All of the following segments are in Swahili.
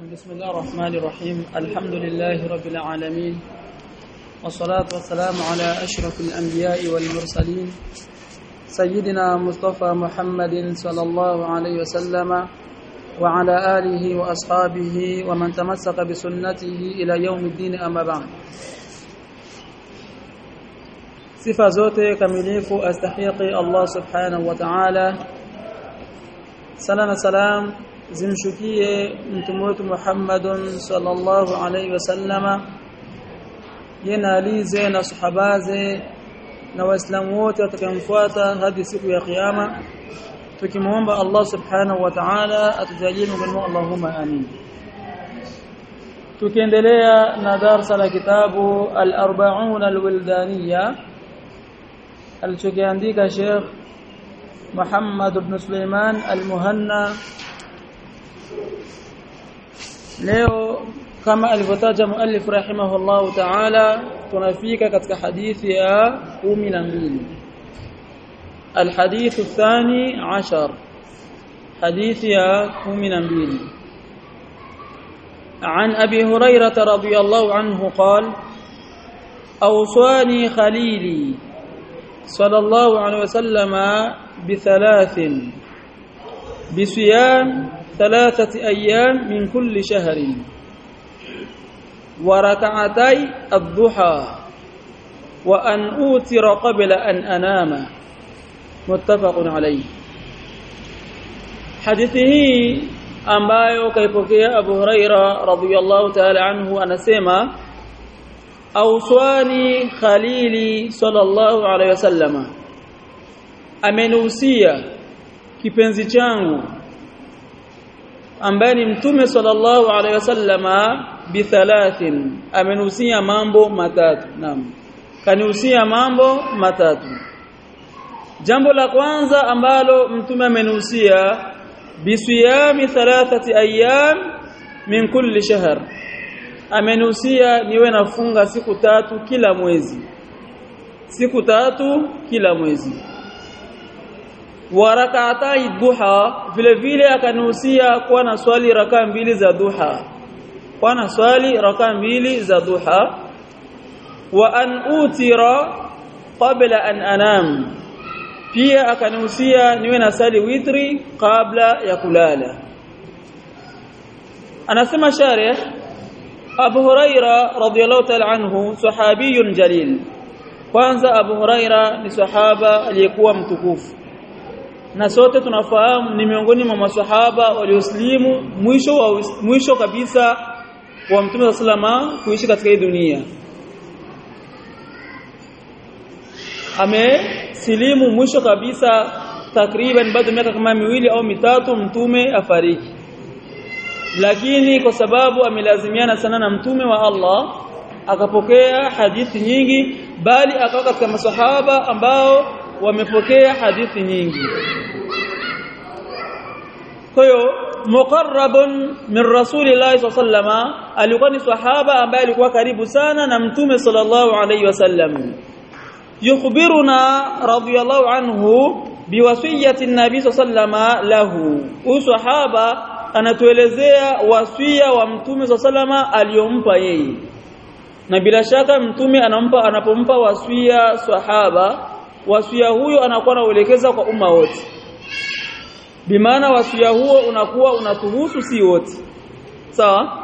بسم الله الرحمن الرحيم الحمد لله رب العالمين والصلاة والسلام على أشرف الأنبياء والمرسلين سيدنا مصطفى محمد صلى الله عليه وسلم وعلى آله وأصحابه ومن تمسك بسنته إلى يوم الدين أما بعد sifa zote kamilifu astahiqi Allah subhanahu wa ta'ala sala na salam zimshukie mtume wetu Muhammadun sallallahu alayhi wasallama yena alize na sahabaze na waislamu wote watakayemfuata hadi siku ya kiyama tukimuomba Allah subhanahu wa ta'ala atujalie miongoni Allahumma amin tukiendelea na darasa la kitabu al-arba'un al-wildaniyya alichokiandika Sheikh Muhammad ibn Suleiman al-Muhanna leo kama alivyotaja muallif rahimahullah ta'ala tunafika katika hadithi ya 12 الحديث الثاني عشر حديث يا 12 عن أبي هريرة رضي الله عنه قال أوصاني خليلي صلى الله عليه وسلم بثلاث بصيام ثلاثة أيام من كل شهر وركعتي الضحى وأن أوتر قبل أن أنام متفق عليه حديثه ambayo kaipokea Abu Huraira radhiyallahu ta'ala anhu anasema auswani khalili sallallahu alayhi wasallama amenuhusia kipenzi changu ambaye ni mtume sallallahu alayhi wasallama bi thalathin amenuhusia mambo matatu naam kanihusia mambo matatu jambo la kwanza ambalo mtume amenuhusia bisiyami thalathati ayyam min kulli shahr amenusia niwe nafunga siku tatu kila mwezi siku tatu kila mwezi wa rak'atai duha vile vile akanusia kuwa na swali raka mbili za duha kuwa na swali raka mbili za duha wa an utira qabla an anam pia akanusia niwe na sali witri kabla ya kulala anasema sharih Abu Huraira radhiyallahu ta'ala anhu sahabiyun jalil kwanza Abu Huraira ni sahaba aliyekuwa mtukufu na sote tunafahamu ni miongoni mwa maswahaba walioslimu mwisho wa mwisho kabisa wa Mtume sallama kuishi katika hii dunia amesilimu mwisho kabisa takriban bado miaka kama miwili au mitatu mtume afariki lakini kwa sababu amelazimiana sana na mtume wa Allah akapokea hadithi nyingi bali akawa katika masahaba ambao wamepokea hadithi nyingi kwa hiyo muqarrabun min rasulillahi sallama alikuwa ni sahaba ambaye alikuwa karibu sana na mtume sallallahu alayhi wasallam yukhbiruna radiyallahu anhu biwasiyati an-nabi sallama lahu usahaba anatuelezea wasia wa mtume salama aliyompa yeye na bila shaka mtume anampa anapompa wasia sahaba wasia huyo anakuwa anaelekeza kwa umma wote bimaana wasia huo unakuwa unatuhusu si wote sawa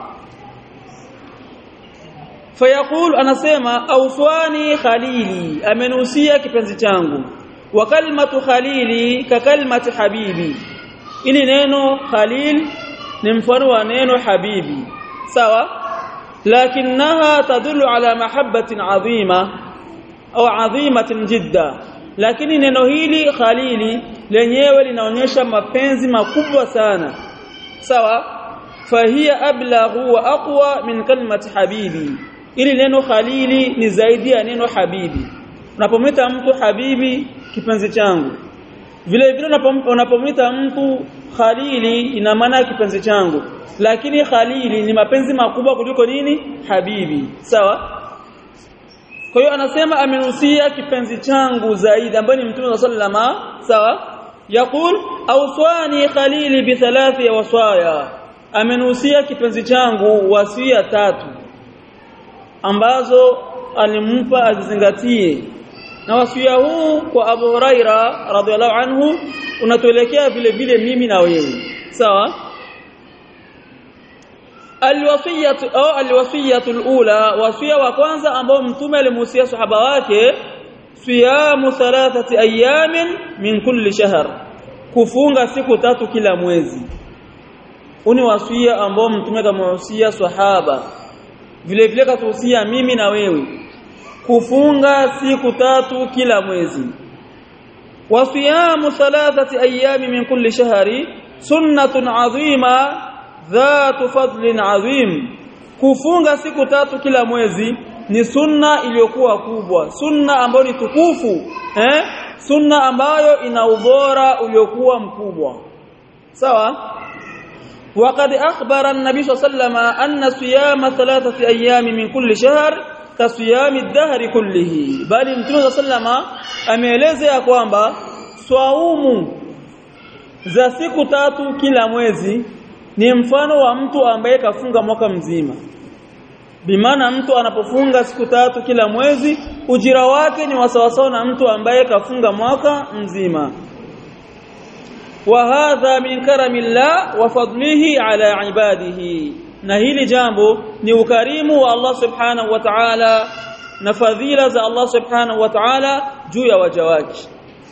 fayaqul anasema auswani khalili amenusia kipenzi changu wa kalmatu khalili ka kalmati habibi ili neno khalil ni mfano wa neno habibi sawa lakinaha tadullu ala mahabbatin adhima au adhimatin jidda lakini neno hili khalili lenyewe linaonyesha mapenzi makubwa sana sawa fahiya ablaghu wa aqwa min kalimati habibi ili neno khalili ni zaidi ya neno habibi unapomwita mtu habibi kipenzi changu vile vile unapomwita mtu khalili ina maana kipenzi changu lakini khalili ni mapenzi makubwa kuliko nini habibi sawa kwa hiyo anasema amenusia kipenzi changu zaidi ambaye ni mtume sallama sawa yaqul awsani khalili bi thalathi wasaya amenusia kipenzi changu wasia tatu ambazo alimpa azizingatie na wasia huu kwa Abu Huraira radhiallahu anhu unatuelekea vile vile mimi na wewe sawa alwasiyatu au alwasiyatu alula wasia wa kwanza ambao mtume alimuhusia sahaba wake siyamu thalathati ayamin min kulli shahr kufunga siku tatu kila mwezi uni wasia ambao mtume kamuhusia sahaba vile vile katuhusia mimi na wewe kufunga siku tatu kila mwezi wasiyamu thalathati ayami min kulli shahri sunnatun adhima dhatu fadlin adhim kufunga siku tatu kila mwezi ni sunna iliyokuwa kubwa sunna ambayo ni tukufu eh sunna ambayo ina ubora uliokuwa mkubwa sawa وقد أخبر النبي صلى الله عليه وسلم أن صيام ثلاثة أيام من كل شهر كصيام الدهر كله بل متى صلى الله عليه وسلم ameeleza ya kwamba swaumu za siku tatu kila mwezi ni mfano wa mtu ambaye kafunga mwaka mzima bimaana mtu anapofunga siku tatu kila mwezi ujira wake ni wasawasawa na mtu ambaye kafunga mwaka mzima وهذا من كرم الله وفضله على عباده na hili jambo ni ukarimu wa Allah subhanahu wa ta'ala na fadhila za Allah subhanahu wa ta'ala juu ya waja wake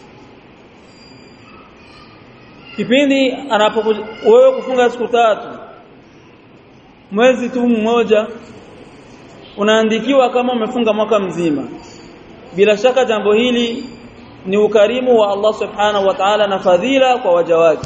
kipindi anapokuja wewe kufunga siku tatu mwezi tu mmoja unaandikiwa kama umefunga mwaka mzima bila shaka jambo hili ni ukarimu wa Allah subhanahu wa ta'ala na fadhila kwa waja wake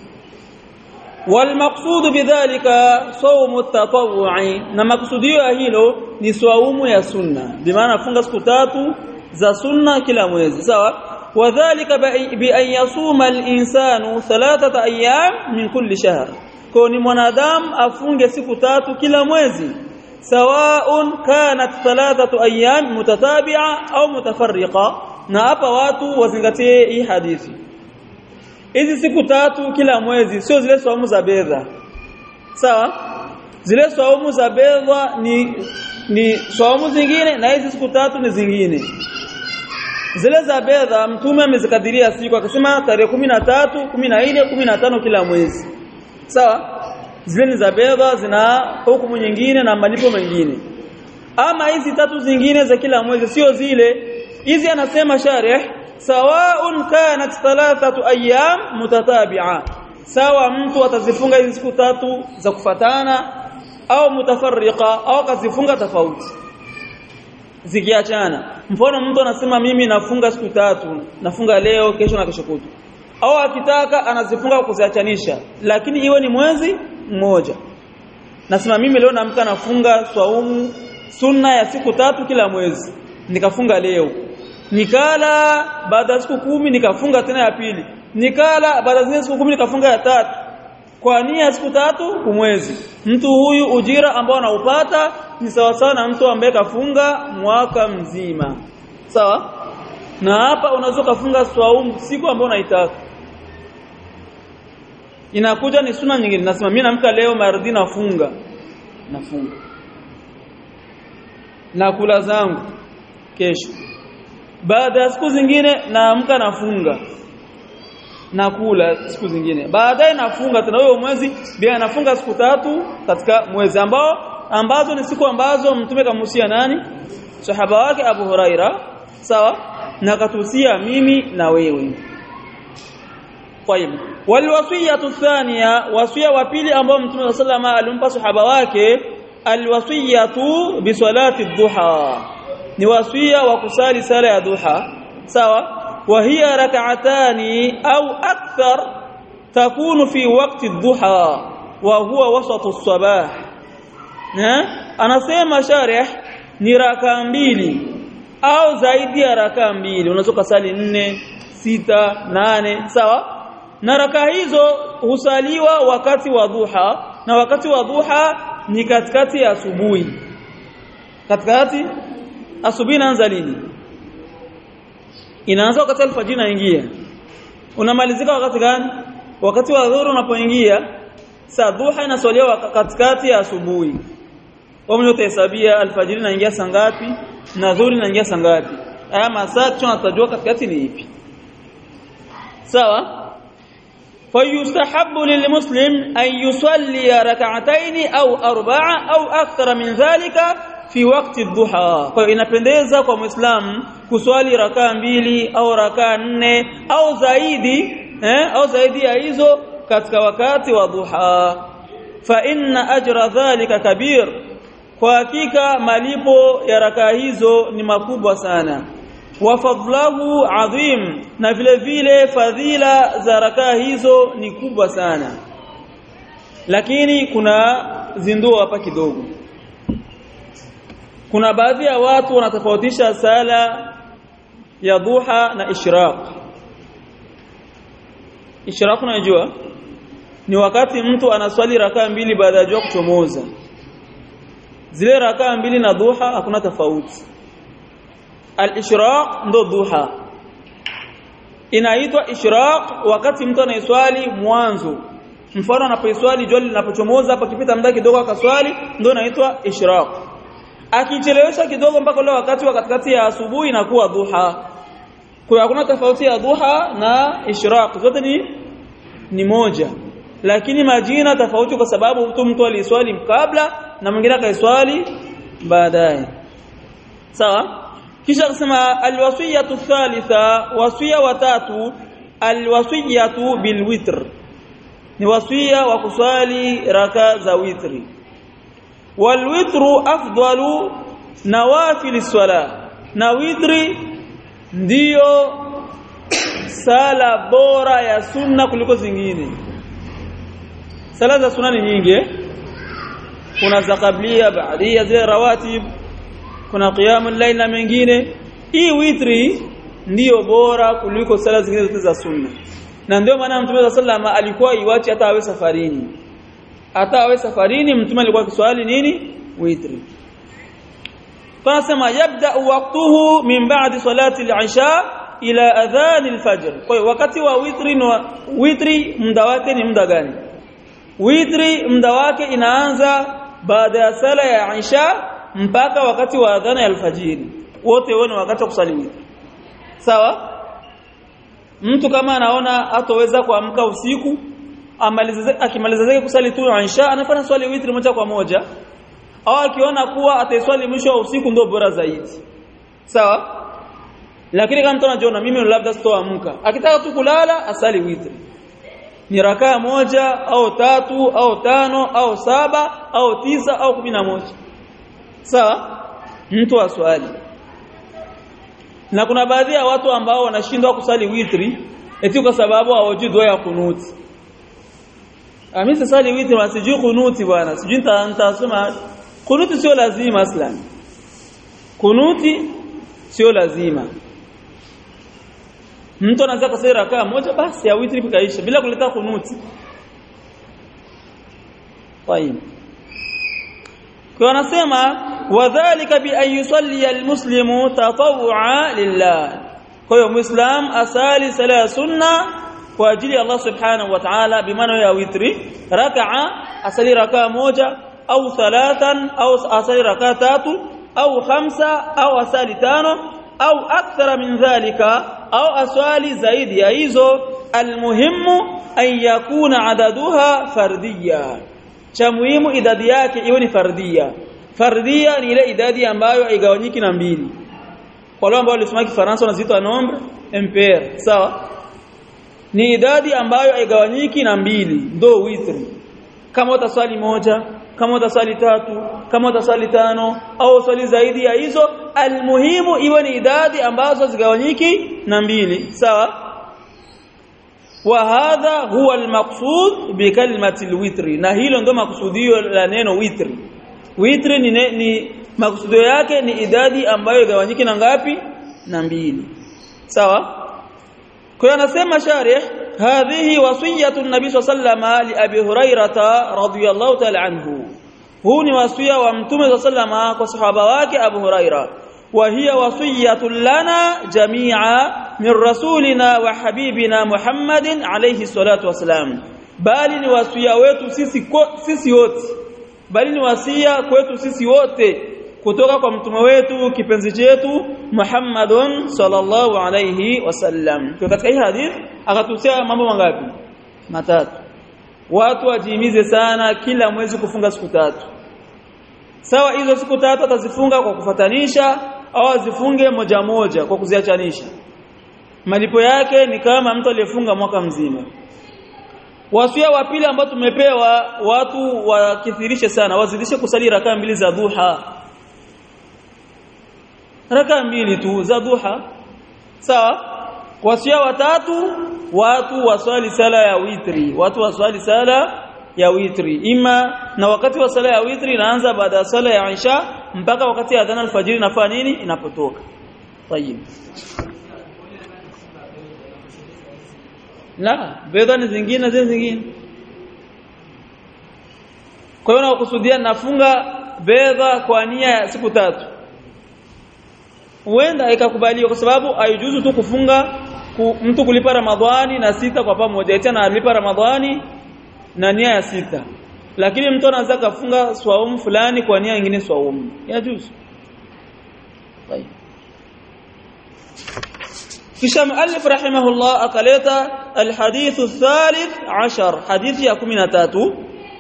والمقصود بذلك صوم التطوع na maksudio ya hilo ni swaumu ya sunna bimaana funga siku tatu za sunna kila mwezi sawa wadhālika bi an yasuma al-insanu thalathata ayyam min kulli shahr kwa ni mwanadamu afunge siku tatu kila mwezi sawaun kanat thalathatu ayyam mutatabi'a au mutafarriqa na hapa watu wazingatie hii hadithi hizi siku tatu kila mwezi sio zile saumu za bedha sawa zile saumu za bedha ni ni saumu zingine na hizi siku tatu ni zingine zile za bedha mtume amezikadiria siku akasema tarehe 13 14 15 kila mwezi sawa zile ni za bedha zina hukumu nyingine na malipo mengine ama hizi tatu zingine za kila mwezi sio zile hizi anasema sharih sawaun kanat thalathatu ayyam mutatabi'a sawa mtu atazifunga hizi siku tatu za kufatana au mutafarriqa au akazifunga tofauti zikiachana mfano mtu anasema mimi nafunga siku tatu nafunga leo kesho na kesho kutu au akitaka anazifunga kuziachanisha lakini iwe ni mwezi mmoja nasema mimi leo naamka nafunga swaumu sunna ya siku tatu kila mwezi nikafunga leo nikala baada ya siku kumi nikafunga tena ya pili nikala baada ya siku kumi nikafunga ya tatu kwa nia siku tatu kumwezi mtu huyu ujira ambao anaupata ni sawa sawa na mtu ambaye kafunga mwaka mzima sawa na hapa unaweza kufunga swaumu siku ambayo unaitaka inakuja ni suna nyingine nasema mimi namka leo maradhi nafunga nafunga na kula zangu kesho baada ya siku zingine naamka nafunga nakula siku zingine baadaye nafunga tena huyo mwezi bila nafunga siku tatu katika mwezi ambao ambazo ni siku ambazo mtume kamusia nani sahaba wake Abu Huraira sawa na katusia mimi na wewe طيب والوصيه الثانيه وصيه wa pili ambao mtume sallama alimpa sahaba wake alwasiyatu bisalati dhuha ni wasia wa kusali sala ya duha sawa wa hiya rak'atani au akthar takunu fi waqti dhuha wa huwa wasatu as-sabah anasema sharih ni raka mbili au zaidi ya raka mbili unaweza kusali nne sita nane sawa na raka hizo husaliwa wakati wa dhuha na wakati wa dhuha ni katikati ya asubuhi katikati asubuhi inaanza lini inaanza wakati alfajiri inaingia unamalizika wakati gani wakati wa dhuhuri unapoingia saa dhuha inaswaliwa katikati ya asubuhi wao mwenyewe utahesabia alfajiri inaingia saa ngapi na dhuhuri inaingia saa ngapi haya masaa tunatajua katikati ni ipi sawa فيستحب للمسلم أن يصلي ركعتين أو أربعة أو أكثر من ذلك في وقت الضحى فإنapendeza kwa muislam kuswali rakaa mbili au rakaa nne au zaidi eh, au zaidi ya hizo katika wakati wa duha fa inna ajra dhalika kabir kwa hakika malipo ya rakaa hizo ni makubwa sana wa fadlahu adhim na vile vile fadhila za rakaa hizo ni kubwa sana lakini kuna zinduo hapa kidogo kuna baadhi ya watu wanatofautisha sala ya duha na ishraq ishraq unajua ni wakati mtu anaswali rakaa mbili baada ya jua kuchomoza zile rakaa mbili na duha hakuna tofauti al-ishraq ndo duha inaitwa ishraq wakati mtu anaiswali mwanzo mfano anapoiswali jua linapochomoza hapo kipita muda kidogo akaswali ndo inaitwa ishraq akichelewesha kidogo mpaka ule wakati wa katikati ya asubuhi inakuwa duha kwa hakuna tofauti ya duha na ishraq zote ni ni moja lakini majina tofauti kwa sababu mtu mtu aliswali kabla na mwingine akaiswali baadaye sawa kisha akasema alwasiyatu thalitha wasia watatu alwasiyatu bilwitr ni wasia wa kuswali raka za witri walwitru afdalu nawafil swala na witri ndiyo sala bora ya sunna kuliko zingine sala za sunna ni nyingi eh? kuna za kablia baadia zile rawatib kuna qiyamul layl na mengine hii witri ndiyo bora kuliko sala zingine zote za sunna na ndio maana mtume sallama alikuwa iwachi hata awe safarini hata awe safarini mtume alikuwa kiswali nini witri tunasema yabda waqtuhu min ba'di salati al-isha ila adhan al-fajr kwa hiyo wakati wa witri ni witri muda wake ni muda gani witri muda wake inaanza baada ya sala ya isha mpaka wakati wa adhana ya alfajiri wote wao ni wakati wa kusali witri sawa mtu kama anaona hatoweza kuamka usiku amalize akimaliza zake kusali tu isha anafanya swali witri moja kwa moja au akiona kuwa ataiswali mwisho wa usiku ndio bora zaidi sawa lakini kama mtu anajiona mimi labda sitoamka akitaka tu kulala asali witri ni rakaa moja au tatu au tano au saba au tisa au kumi na moja sawa mtu aswali na kuna baadhi ya watu ambao wanashindwa kusali witri eti kwa sababu hawajui dua ya kunuti mimi sisali witri na sijui kunuti bwana sijui nitasema kunuti sio lazima aslan kunuti sio lazima mtu anaweza kusali rakaa moja basi ya witri kaisha bila kuleta kunuti طيب kwa anasema wadhālika bi an yusalli almuslimu tatawwa lillah kwa hiyo muislam asali sala ya sunna kwa ajili ya Allah subhanahu wa ta'ala bimaana ya witri rak'a asali rak'a moja au thalathan au asali rak'a tatu au khamsa au asali tano au akthara min dhalika au aswali zaidi ya hizo almuhimu an yakuna adaduha fardiyya cha muhimu idadi yake iwe ni fardia fardia ni ile idadi ambayo haigawanyiki na mbili kwa wale ambao walisoma kifaransa wanaziita nombre impair sawa ni idadi ambayo haigawanyiki na mbili ndo witri kama utaswali moja kama utaswali tatu kama utaswali tano au swali zaidi ya hizo almuhimu iwe ni idadi ambazo zigawanyiki na mbili sawa وهذا هو المقصود بكلمه الوتر na hilo ndio makusudio la neno witri witri ni, ni makusudio yake ni idadi ambayo igawanyiki na ngapi na mbili sawa kwa hiyo anasema sharih hadhihi wasiyatu nabii sallama li abi hurairata radhiyallahu ta'ala anhu huu ni wasia wa mtume sallama kwa sahaba wake abu huraira وهي وصيه لنا جميعا من رسولنا وحبيبنا محمد عليه الصلاه والسلام bali ni wasia wetu sisi ko, sisi wote bali ni wasia kwetu sisi wote kutoka kwa mtume wetu kipenzi chetu Muhammadun sallallahu alayhi wasallam kwa katika hii hadith akatusia mambo mangapi matatu watu wajihimize sana kila mwezi kufunga siku tatu sawa hizo siku tatu atazifunga kwa kufatanisha au azifunge moja moja kwa kuziachanisha malipo yake ni kama mtu aliyefunga mwaka mzima wasia wa pili ambao tumepewa watu wakithirishe sana wazidishe kusali raka mbili za duha raka mbili tu za duha sawa wasia watatu watu waswali sala ya witri watu waswali sala ya witri ima na wakati wa sala ya witri inaanza baada ya sala ya isha mpaka wakati ya adhana alfajiri inafanya nini inapotoka tayib la bidha ni zingine zile zingine kwa hiyo nakusudia nafunga bedha kwa nia ya siku tatu huenda ikakubaliwa kwa sababu haijuzu tu kufunga ku, mtu kulipa Ramadhani na sita kwa pamoja tena analipa Ramadhani na nia ya sita lakini mtu anaweza kafunga swaumu fulani kwa nia nyingine swaumu yajuzu طيب kisha muallif rahimahullah akaleta alhadith athalith ashar hadithi ya 13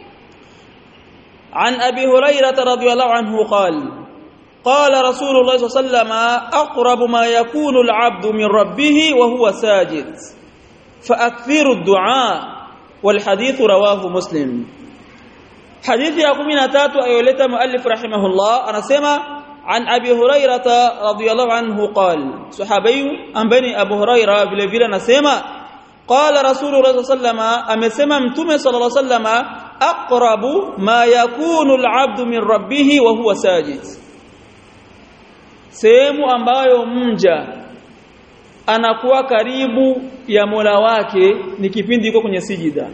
عن أبي هريرة رضي الله عنه قال قال رسول الله صلى الله عليه وسلم أقرب ما يكون العبد من ربه وهو ساجد فأكثر الدعاء والحديث رواه مسلم حديث يقوم نتاتو أيولت مؤلف رحمه الله أنا سمع عن أبي هريرة رضي الله عنه قال صحابي أم بني أبو هريرة vile vile anasema قال رسول الله صلى الله عليه وسلم amesema mtume صلى الله عليه وسلم أقرب ما يكون العبد من ربه وهو ساجد sehemu ambayo mja anakuwa karibu ya Mola wake ni kipindi yuko kwenye sijida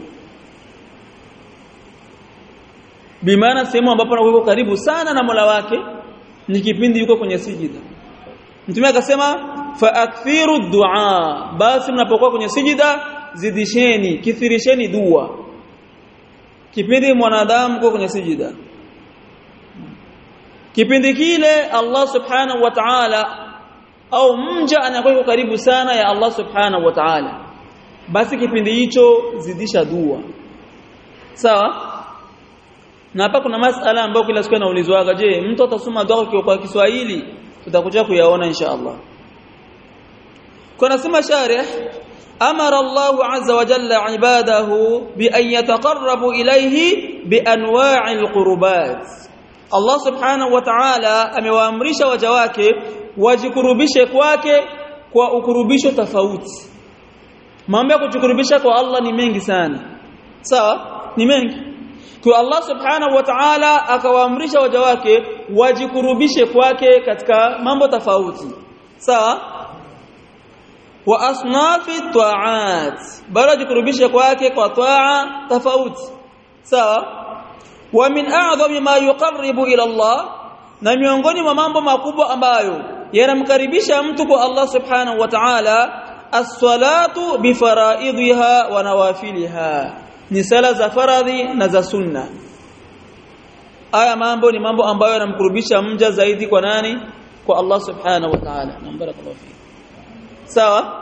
bimaana sehemu ambapo anakuwa karibu sana na Mola wake ni kipindi yuko kwenye sijida Mtume akasema fa akthiru du'a basi mnapokuwa kwenye sijida zidisheni kithirisheni dua kipindi mwanadamu yuko kwenye sijida kipindi kile Allah subhanahu wa ta'ala au mja anakuwa karibu sana ya Allah subhanahu wa ta'ala basi kipindi hicho zidisha dua sawa na hapa kuna masala ambayo kila siku inaulizwaga je mtu atasoma dua kwa Kiswahili tutakuja kuyaona insha Allah kuna sema sharih amara Allah azza wa jalla ibadahu bi an yataqarrabu ilayhi bi anwa'il qurbat Allah subhanahu wa ta'ala amewaamrisha waja wake wajikurubishe kwake kwa ukurubisho tofauti mambo ya kujikurubisha kwa Allah ni mengi sana sawa ni mengi kwa Allah subhanahu wa ta'ala akawaamrisha waja wake wajikurubishe kwake katika mambo tofauti sawa wa asnafi ta'at bado jikurubishe kwake kwa taa tofauti sawa wa min a'zami ma yuqarribu ila Allah na miongoni mwa mambo makubwa ambayo yanamkaribisha mtu kwa Allah subhanahu wa ta'ala as-salatu bi fara'idha wa nawafiliha ni sala za faradhi na za sunna haya mambo ni mambo ambayo yanamkurubisha mja zaidi kwa nani kwa Allah subhanahu wa ta'ala barakallahu fi sawa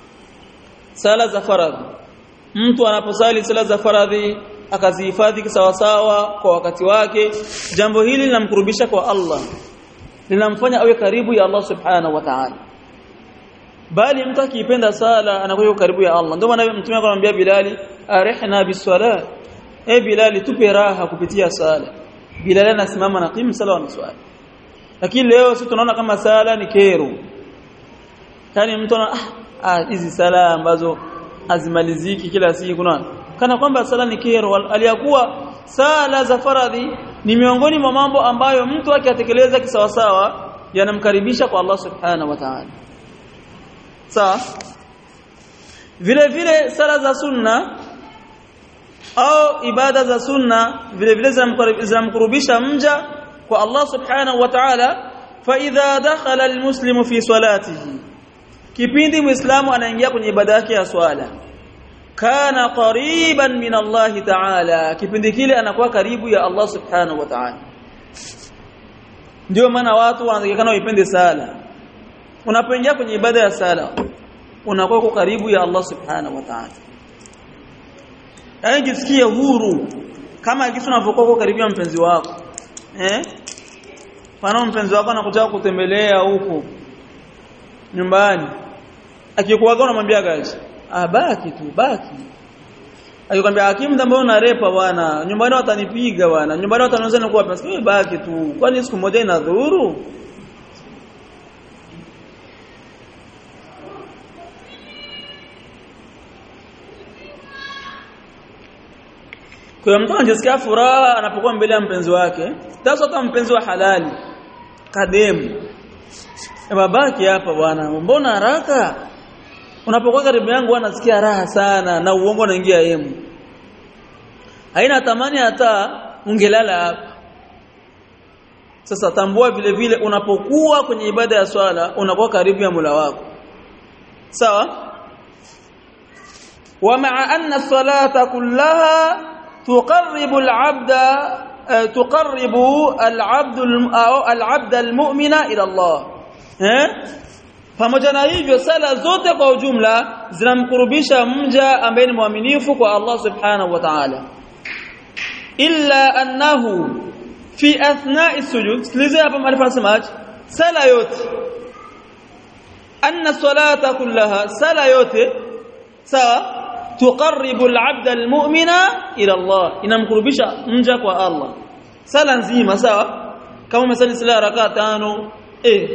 sala za faradhi mtu anaposali sala za faradhi akazihifadhi sawa sawa kwa wakati wake jambo hili linamkurubisha kwa Allah linamfanya awe karibu ya Allah subhanahu wa ta'ala bali mtu akipenda sala anakuwa karibu ya Allah ndio maana mtume akamwambia Bilali arihna biswala e Bilali tupe raha kupitia sala Bilali anasimama na qimu sala na swala lakini leo sisi tunaona kama sala ni kero yani mtu ah hizi sala ambazo hazimaliziki kila siku kuna kana kwamba sala ni kero aliyakuwa sala za faradhi ni miongoni mwa mambo ambayo mtu akiyatekeleza kisawasawa yanamkaribisha kwa Allah subhanahu wa ta'ala sawa vile vile sala za sunna au ibada za sunna vile vile zinamkurubisha mja kwa Allah subhanahu wa ta'ala fa idha dakhala almuslimu fi salatihi kipindi muislamu anaingia kwenye ibada yake ya swala kana qariban min Allah ta'ala kipindi kile anakuwa karibu ya Allah subhanahu wa ta'ala ndio maana watu wanatakikana waipende sala unapoingia kwenye ibada ya sala unakuwa uko karibu ya Allah subhanahu wa ta'ala yaani jisikie huru kama kitu unavyokuwa uko karibu ya mpenzi wako eh Pana mpenzi wako anakuja kutembelea huko nyumbani. Akikuaga unamwambia gaji, "Ah baki tu, baki." Akikwambia hakimu ndio unarepa bwana, nyumbani watanipiga bwana, nyumbani wataniuza na kuwa pesa. Wewe baki tu. Kwani siku moja ina dhuru? Kwa mtu anajisikia furaha anapokuwa mbele ya mpenzi wake. Sasa kama mpenzi wa halali kademu. Babaki hapa bwana, mbona haraka? Unapokuwa karibu yangu anasikia raha sana na uongo unaingia yemu. Haina tamani hata ungelala hapa. Sasa tambua vile vile unapokuwa kwenye ibada ya swala unakuwa karibu ya Mola wako. Sawa? ومع أن الصلاة كلها تقرب العبد تقرب العبد العبد المؤمن الى الله eh pamoja na hivyo sala zote kwa ujumla zinamkurubisha mja ambaye ni mwaminifu kwa Allah subhanahu wa ta'ala illa annahu fi athna'i sujud sikiliza hapa malifasemaje sala yote anna salata kullaha sala yote sawa tuqarribu al-'abda al-mu'mina ila Allah inamkurubisha mja kwa Allah sala nzima sawa kama umesali sala rakaa tano eh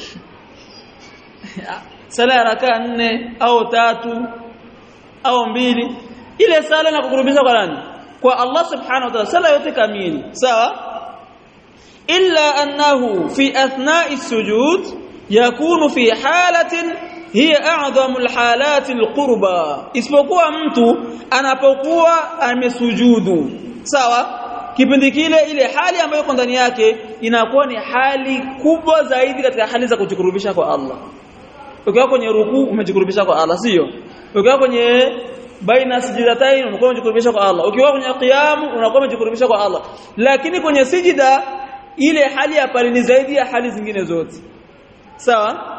sala rakaa nne au tatu au mbili ile sala inakukurubisha kwa nani kwa Allah subhanahu wa ta'ala sala yote kamili sawa illa annahu fi athna'i sujud yakunu fi halatin hiya a'dhamu alhalati alqurba isipokuwa mtu anapokuwa amesujudu sawa kipindi kile ile hali ambayo iko ndani yake inakuwa ni hali kubwa zaidi katika hali za kujikurubisha kwa Allah ukiwa kwenye ruku umejikurubisha kwa Allah sio ukiwa kwenye baina sijidatain unakuwa umejikurubisha kwa Allah ukiwa kwenye qiyam unakuwa umejikurubisha kwa Allah lakini kwenye sijida ile hali ya pale ni zaidi ya hali zingine zote sawa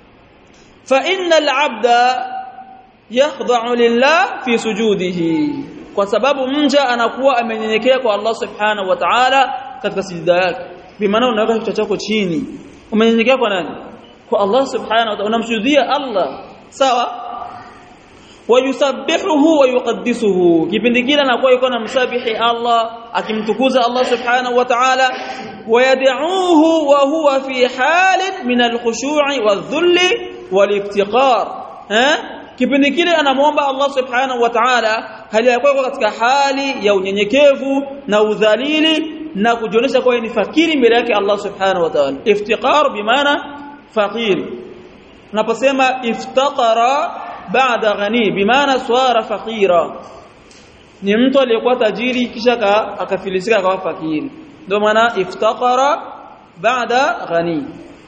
fa innal abda yakhda'u lillah fi sujudihi kwa sababu mja anakuwa amenyenyekea kwa Allah subhanahu wa ta'ala katika sijida yake bimaana unaweka kichwa chako chini umenyenyekea kwa nani kwa Allah subhanahu wa ta'ala unamshuhudia Allah sawa wayusabbihuhu wa yuqaddisuhu kipindi kile anakuwa yuko na msabihi Allah akimtukuza Allah subhanahu wa ta'ala wayad'uhu wa huwa fi halin min al-khushu'i wadh-dhulli wal-iftiqar eh kipindi kile anamuomba Allah subhanahu wa ta'ala hali yako katika hali ya unyenyekevu na udhalili na kujionyesha kwa ni fakiri mbele yake Allah subhanahu wa ta'ala iftiqar bimaana faqir unaposema iftaqara baada ghani bimaana swara faqira ni mtu aliyekuwa tajiri kisha akafilisika akawa fakiri ndio maana iftaqara baada ghani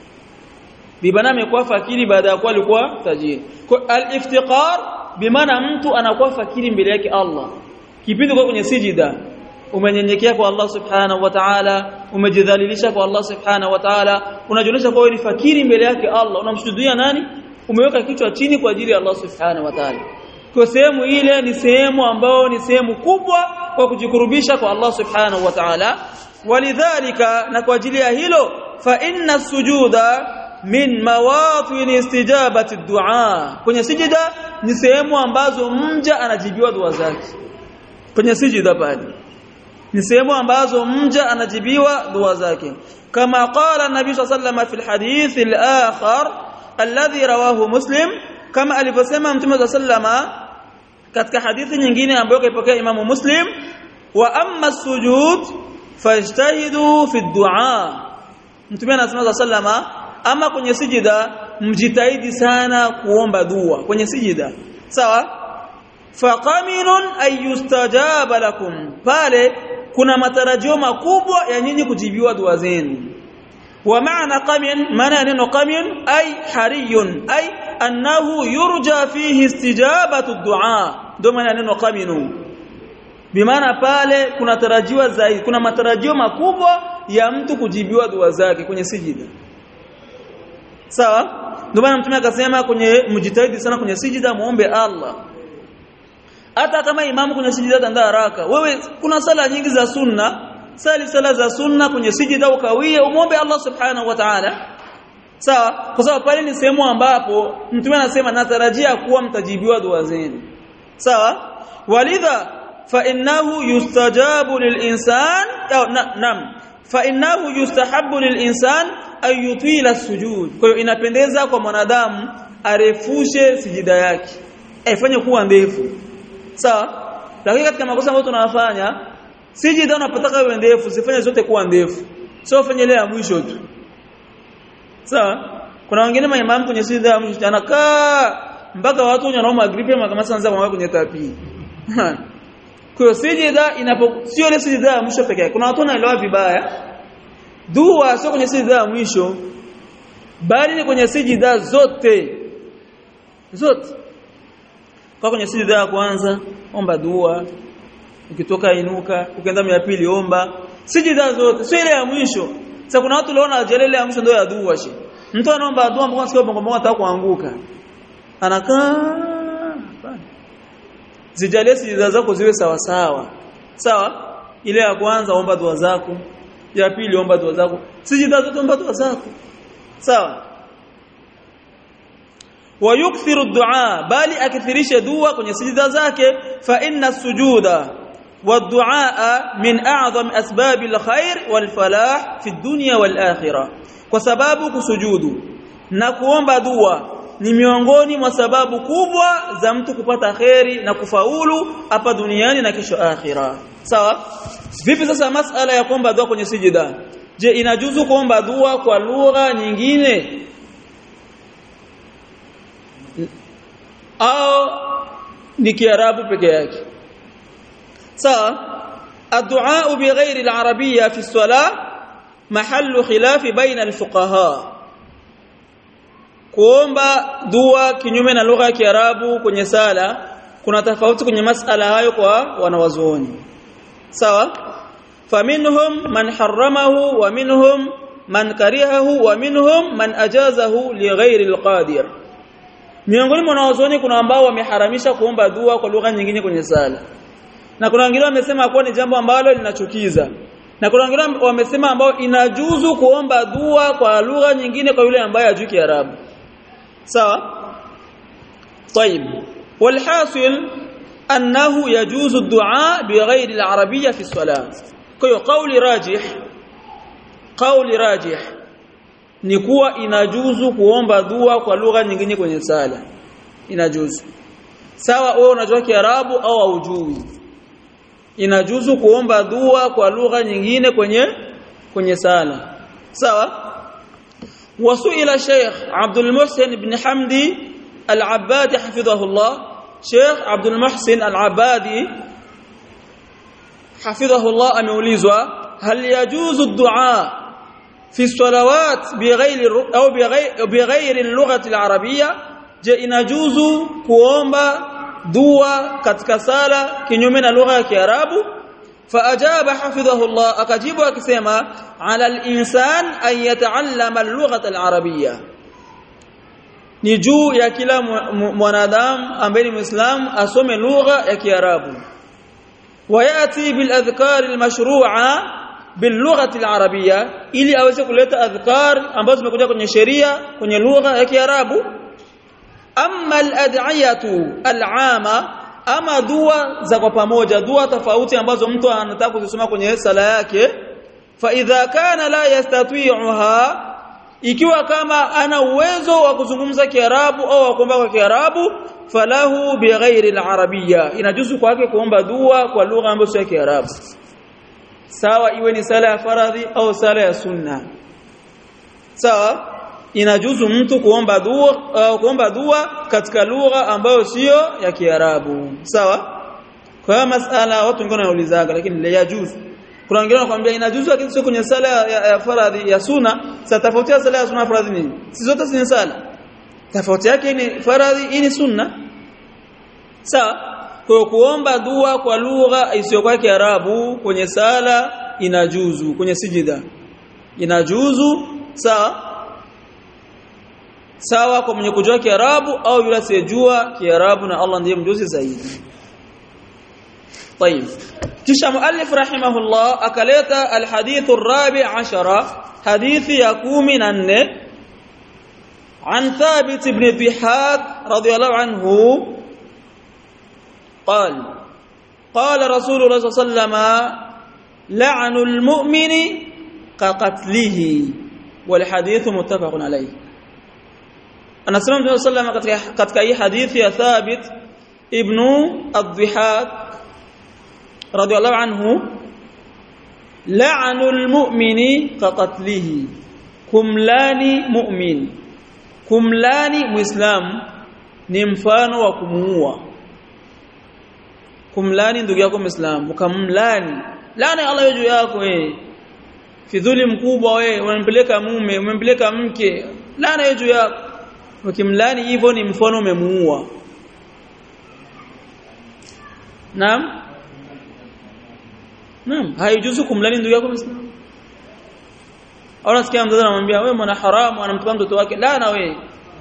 bimaana amekuwa fakiri baada ya kuwa alikuwa tajiri kwa al-iftiqar bimaana mtu anakuwa fakiri mbele yake Allah kipindi kwa kwenye sijida umenyenyekea kwa Allah subhanahu wa ta'ala umejidhalilisha kwa Allah subhanahu wa ta'ala unajionyesha kwa ni fakiri mbele yake Allah unamshuhudia nani umeweka kichwa chini kwa ajili ya Allah subhanahu wa ta'ala kwa sehemu ile ni sehemu ambayo ni sehemu kubwa kwa kujikurubisha kwa Allah subhanahu wa ta'ala walidhalika na kwa ajili ya hilo fa inna sujuda min mawatin istijabati du'a kwenye sijida ni sehemu ambazo mja anajibiwa dua zake kwenye sijida pale ni sehemu ambazo mja anajibiwa dua zake kama qala nabii sallallahu fi alhadith alakhar alladhi rawahu muslim kama alivyosema mtume sallama katika hadithi nyingine ambayo kaipokea imamu muslim wa amma sujud fajtahidu fi du'a mtume anasema sallama ama kwenye sijida mjitahidi sana kuomba dua kwenye sijida sawa faqaminun ayustajaba lakum pale kuna matarajio makubwa ya nyinyi kujibiwa dua zenu wa maana qamin maana neno qamin ay hariyun ay annahu yurja fihi istijabatu du'a ndio maana neno qaminu bimaana pale kuna tarajiwa zaidi kuna matarajio makubwa ya mtu kujibiwa dua zake kwenye sijida sawa ndio maana mtume akasema kwenye mjitahidi sana kwenye sijida muombe Allah hata kama imamu kwenye sijida tanda haraka wewe kuna sala nyingi za sunna sali sala za sunna kwenye sijida ukawie umuombe Allah subhanahu wa ta'ala sawa kwa sababu pale ni sehemu ambapo mtume anasema natarajia kuwa mtajibiwa dua zenu sawa walidha fa innahu yustajabu lilinsan nam fa innahu yustahabbu lilinsan ay yutila sujud kwa hiyo inapendeza kwa mwanadamu arefushe sijida yake aifanye kuwa ndefu sawa lakini katika makosa ambayo tunayafanya sijida unapotaka iwe ndefu sifanye zote kuwa ndefu sio fanye ile ya mwisho tu sawa kuna wengine maimamu kwenye sijida ya mwisho anakaa mpaka watu wanaoma gripe kama sanza kwa kwenye tapi kwa hiyo sijida inapo sio ile sijida ya mwisho pekee kuna watu wanaelewa vibaya dua sio kwenye sijida ya mwisho bali ni kwenye sijida zote zote kwa kwenye sijida ya kwanza omba dua ukitoka inuka ukienda ya pili omba sijida zote sio ile ya mwisho sasa kuna watu leona ajelele ya mwisho ndio ya dua shi mtu anaomba dua mpaka sikia bongo bongo ataka kuanguka anakaa zijalie sijida zako ziwe sawa sawa sawa ile ya kwanza omba dua zako ya pili omba dua zako sijida zote omba dua zako sawa ويكثر الدعاء بل اكثرش دعاء kwenye sijida zake fa inna sujuda والدعاء من اعظم اسباب الخير والفلاح في الدنيا والاخره kwa sababu kusujudu na kuomba dua ni miongoni mwa sababu kubwa za mtu kupata kheri na kufaulu hapa duniani na kesho akhira sawa vipi sasa masala ya kuomba dua kwenye sijida je inajuzu kuomba dua kwa lugha nyingine au ni kiarabu peke yake sawa الدعاء بغير العربيه في الصلاه محل خلاف بين الفقهاء kuomba dua kinyume na lugha ya Kiarabu kwenye sala kuna tofauti kwenye masala hayo kwa wanawazuoni sawa faminhum man haramahu wa minhum man karihahu wa minhum man ajazahu lighairi alqadir miongoni mwa wanawazuoni kuna ambao wameharamisha kuomba dua kwa lugha nyingine kwenye sala na kuna wengine wamesema kuwa ni jambo ambalo linachukiza na kuna wengine wamesema ambao inajuzu kuomba dua kwa lugha nyingine kwa yule ambaye hajui Kiarabu sawa طيب والحاصل انه يجوز الدعاء بغير العربيه في الصلاه kwa قول راجح قول راجح ni kuwa inajuzu kuomba dua kwa lugha nyingine kwenye sala inajuzu sawa wewe unajua Kiarabu au haujui inajuzu kuomba dua kwa lugha nyingine kwenye kwenye sala sawa وسئل شيخ عبد المحسن بن حمدي العبادي حفظه الله شيخ عبد المحسن العبادي حفظه الله ameulizwa هل يجوز الدعاء في الصلوات بغير او بغير بغير اللغه العربيه je inajuzu kuomba dua katika sala kinyume na lugha ya Kiarabu فاجاب حفظه الله akajibu akisema ala al-insan an yata'allama al-lughata al-arabiyya ni juu ya kila mwanadamu ambaye ni muislamu asome lugha ya kiarabu wayati bil adhkar al-mashru'a bil lughati al-arabiyya ili aweze kuleta adhkar ambazo zimekuja kwenye sheria kwenye lugha ya kiarabu amma al-ad'iyatu al-'ama ama dua za kwa pamoja dua tofauti ambazo mtu anataka kuzisoma kwenye sala yake fa idha kana la yastati'uha ikiwa kama ana uwezo wa kuzungumza Kiarabu au wa kuomba kwa Kiarabu falahu bighairi al-arabiyya inajuzu kwake kuomba dua kwa lugha ambayo sio Kiarabu sawa iwe ni sala ya faradhi au sala ya sunna sawa inajuzu mtu kuomba dua uh, kuomba dua katika lugha ambayo sio ya Kiarabu sawa kwa hiyo masala watu wengine wanaulizaga lakini la yajuzu kuna wengine wanakuambia inajuzu lakini sio kwenye sala ya, ya, ya faradhi ya sunna sasa tofauti ya sala ya sunna faradhi nini si zote si sala tofauti yake ni faradhi hii ni sunna sawa kwa kuomba dua kwa lugha isiyokuwa Kiarabu kwenye sala inajuzu kwenye sijida inajuzu sawa sawa kwa mwenye kujua Kiarabu au yule asiyejua Kiarabu na Allah ndiye mjuzi zaidi طيب kisha muallif rahimahullah akaleta alhadith arabi ashara hadithi ya 14 عن ثابت بن ضحاك رضي الله عنه قال قال رسول الله صلى الله عليه وسلم لعن المؤمن كقتله والحديث متفق عليه anasema Mtume sallam katika katika hii hadithi ya Thabit ibn ad-Dhihak radiyallahu anhu la'anul mu'mini kaqatlihi kumlani mu'min kumlani muislam ni mfano wa kumuua kumlani ndugu yako muislam ukamlani laana ya Allah juu yako wewe fidhuli mkubwa wewe unampeleka mume umempeleka mke laana juu yako ukimlani hivyo ni mfano umemuua Naam Naam haijuzu kumlani ndugu yako Muislamu au nasikia mzazi anamwambia wewe mwana haramu anamtukana mtoto wake laana wewe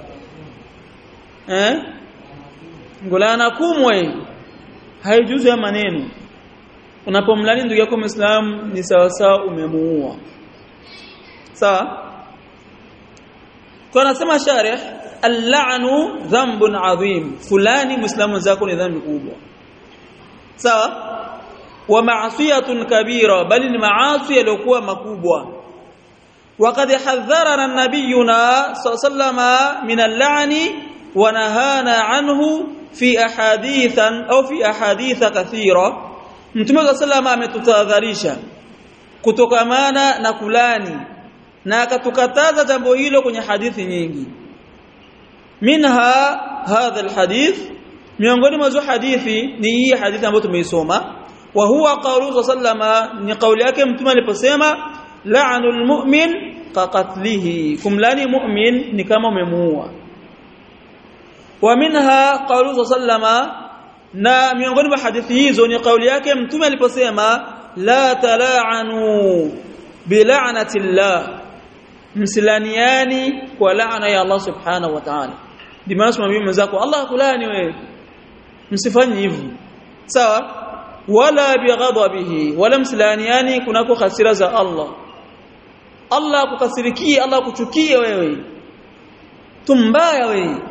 eh ngolana kumwe haijuzu ya maneno unapomlani ndugu yako Muislamu ni sawa sawa umemuua sawa kwa anasema sharih al-la'nu dhanbun adhim fulani muislamu zako ni dhambi kubwa sawa wa ma'siyatun kabira bali ni maasi yaliokuwa makubwa وقد حذرنا نبينا صلى الله عليه وسلم من اللعن ونهانا عنه في احاديث او في احاديث كثيره mtume صلى الله عليه وسلم ametutahadharisha kutokamana na kulani na akatukataza jambo hilo kwenye hadithi nyingi minha hadha alhadith miongoni mwa hadithi ni hii hadithi ambayo tumeisoma wa huwa qawlu sallama ni kauli yake mtume aliposema la'nul mu'min kaqatlihi kumlani mu'min ni kama umemuua wa minha qawlu sallama na miongoni mwa hadithi hizo ni kauli yake mtume aliposema la tala'anu bila'nati llah msilaniani kwa laana ya Allah subhanahu wa ta'ala ndimaana simwambie mwenzako Allah kulani wewe msifanye hivyo sawa wala bighadabihi wala msilaniani kunako hasira za Allah Allah kukasirikie Allah kuchukie wewe tumbaya wewe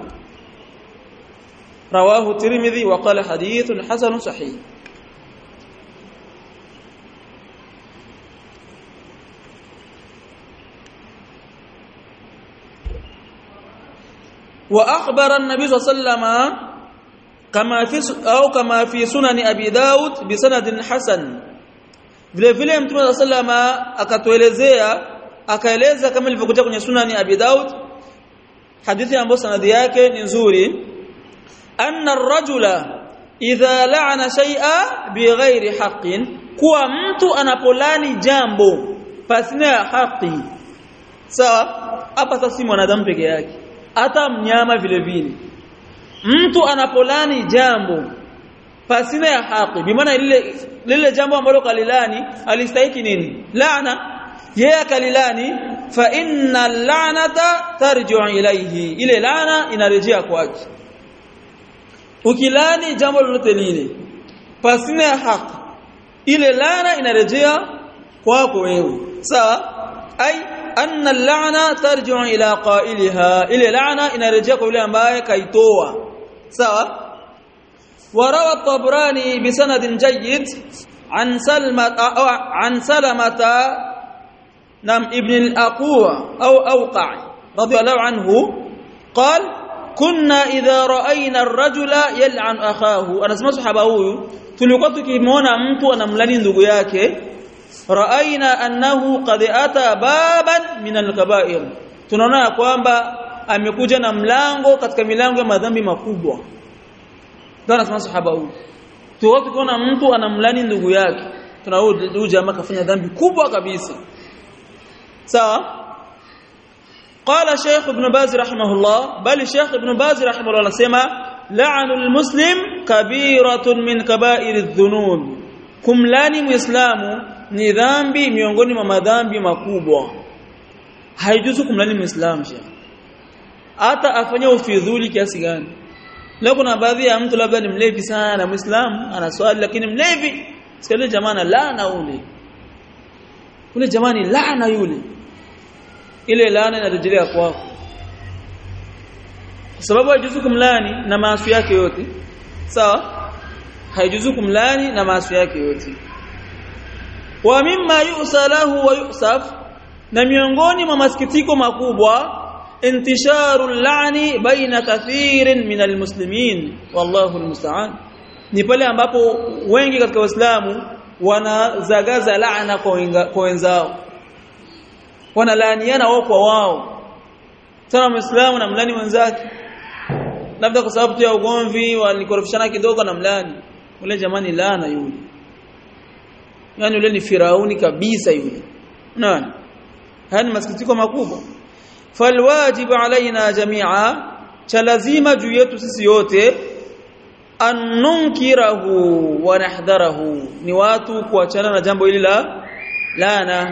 رواه الترمذي وقال حديث حسن صحيح واخبر النبي صلى الله عليه وسلم كما في او كما في سنن ابي داود بسند حسن vile vile mtume صلى الله عليه وسلم akatuelezea akaeleza kama ilivyokuja kwenye sunani abi daud hadithi ambayo sanadi yake ni nzuri anna ar-rajula idha la'ana shay'a bighairi haqqin kuwa mtu anapolani jambo pasina haki sawa hapa sasa si mwanadamu peke yake hata mnyama vile vile mtu anapolani jambo pasina ya haki bimaana lile lile jambo ambalo kalilani alistahiki nini laana yeye akalilani fa inna la'nata tarji'u ilayhi ile laana inarejea kwake ukilani jambo lolote lile pasina ya haki ile laana inarejea kwako wewe sawa ai anna al-la'na tarji'u ila qa'iliha ile laana inarejea kwa yule ambaye kaitoa sawa وروى الطبراني بسند جيد عن سلمة أو عن سلمة نعم ابن الأقوى أو أوقع رضي الله عنه قال كنا إذا رأينا الرجل يلعن أخاه أنا اسمع صحابه huyu tulikuwa tukimwona mtu anamlani ndugu yake raaina annahu qad ata baban min alkaba'ir tunaona kwamba amekuja na mlango katika milango ya madhambi makubwa ndio anasema sahaba huyu tulikuwa tukiona mtu anamlani ndugu yake tunaona huyu jamaa kafanya dhambi kubwa kabisa sawa قال شيخ ابن باز رحمه الله بل شيخ ابن باز رحمه الله anasema la'nu almuslim kabiratun min kaba'iri dhunub kumlani muislamu ni dhambi miongoni mwa madhambi makubwa haijuzu kumlani muislamu hata afanye ufidhuli kiasi gani leo kuna baadhi ya mtu labda ni mlevi sana muislamu anaswali lakini mlevi sikale jamaa laana ule ule jamani laana yule ile laana inarejelea kwako kwa sababu haijuzu kumlani na maasi yake yote sawa haijuzu kumlani na maasi yake yote wa mimma yusalahu wa yusaf na miongoni mwa masikitiko makubwa intisharu lani baina kathirin min almuslimin wallahu almusta'an ni pale ambapo wengi katika waislamu wanazagaza laana kwa wenzao wanalaaniana wao kwa wao sana muislamu na mlani mwenzake labda kwa sababu tu ya ugomvi walikorofishana kidogo na mlani ule jamani laana yule yani yule ni firauni kabisa yule unaona haya ni masikitiko makubwa falwajibu alaina jamia cha lazima juu yetu sisi yote anunkirahu wa nahdharahu ni watu kuachana na jambo hili la laana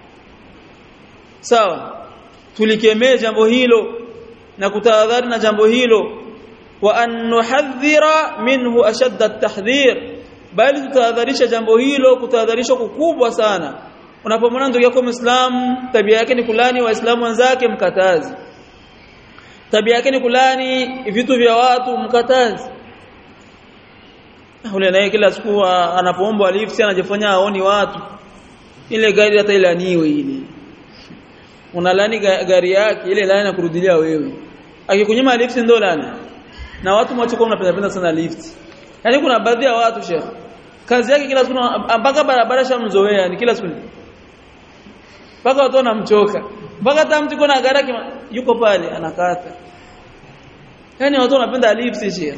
sawa tulikemee jambo hilo na kutahadhari na jambo hilo wa an nuhadhira minhu ashadda at-tahdhir bali tutahadharisha jambo hilo kutahadharisha kukubwa sana unapomwona ndugu yako Muislamu tabia yake ni kulani waislamu wenzake mkatazi tabia yake ni kulani vitu vya watu mkatazi ule naye kila siku anapoombwa lift anajifanya aoni watu ile gari hata ilaniwe ile unalani gari yake ile lani nakurudilia wewe akikunyima lift ndo lani na watu mwacho mnapenda penda sana lift yani kuna baadhi ya watu shekh kazi yake kila siku mpaka barabara shamzoea ni kila siku mpaka watu wanamchoka mpaka hata mtu kuna gari yuko pale anakata yani watu wanapenda lift shekh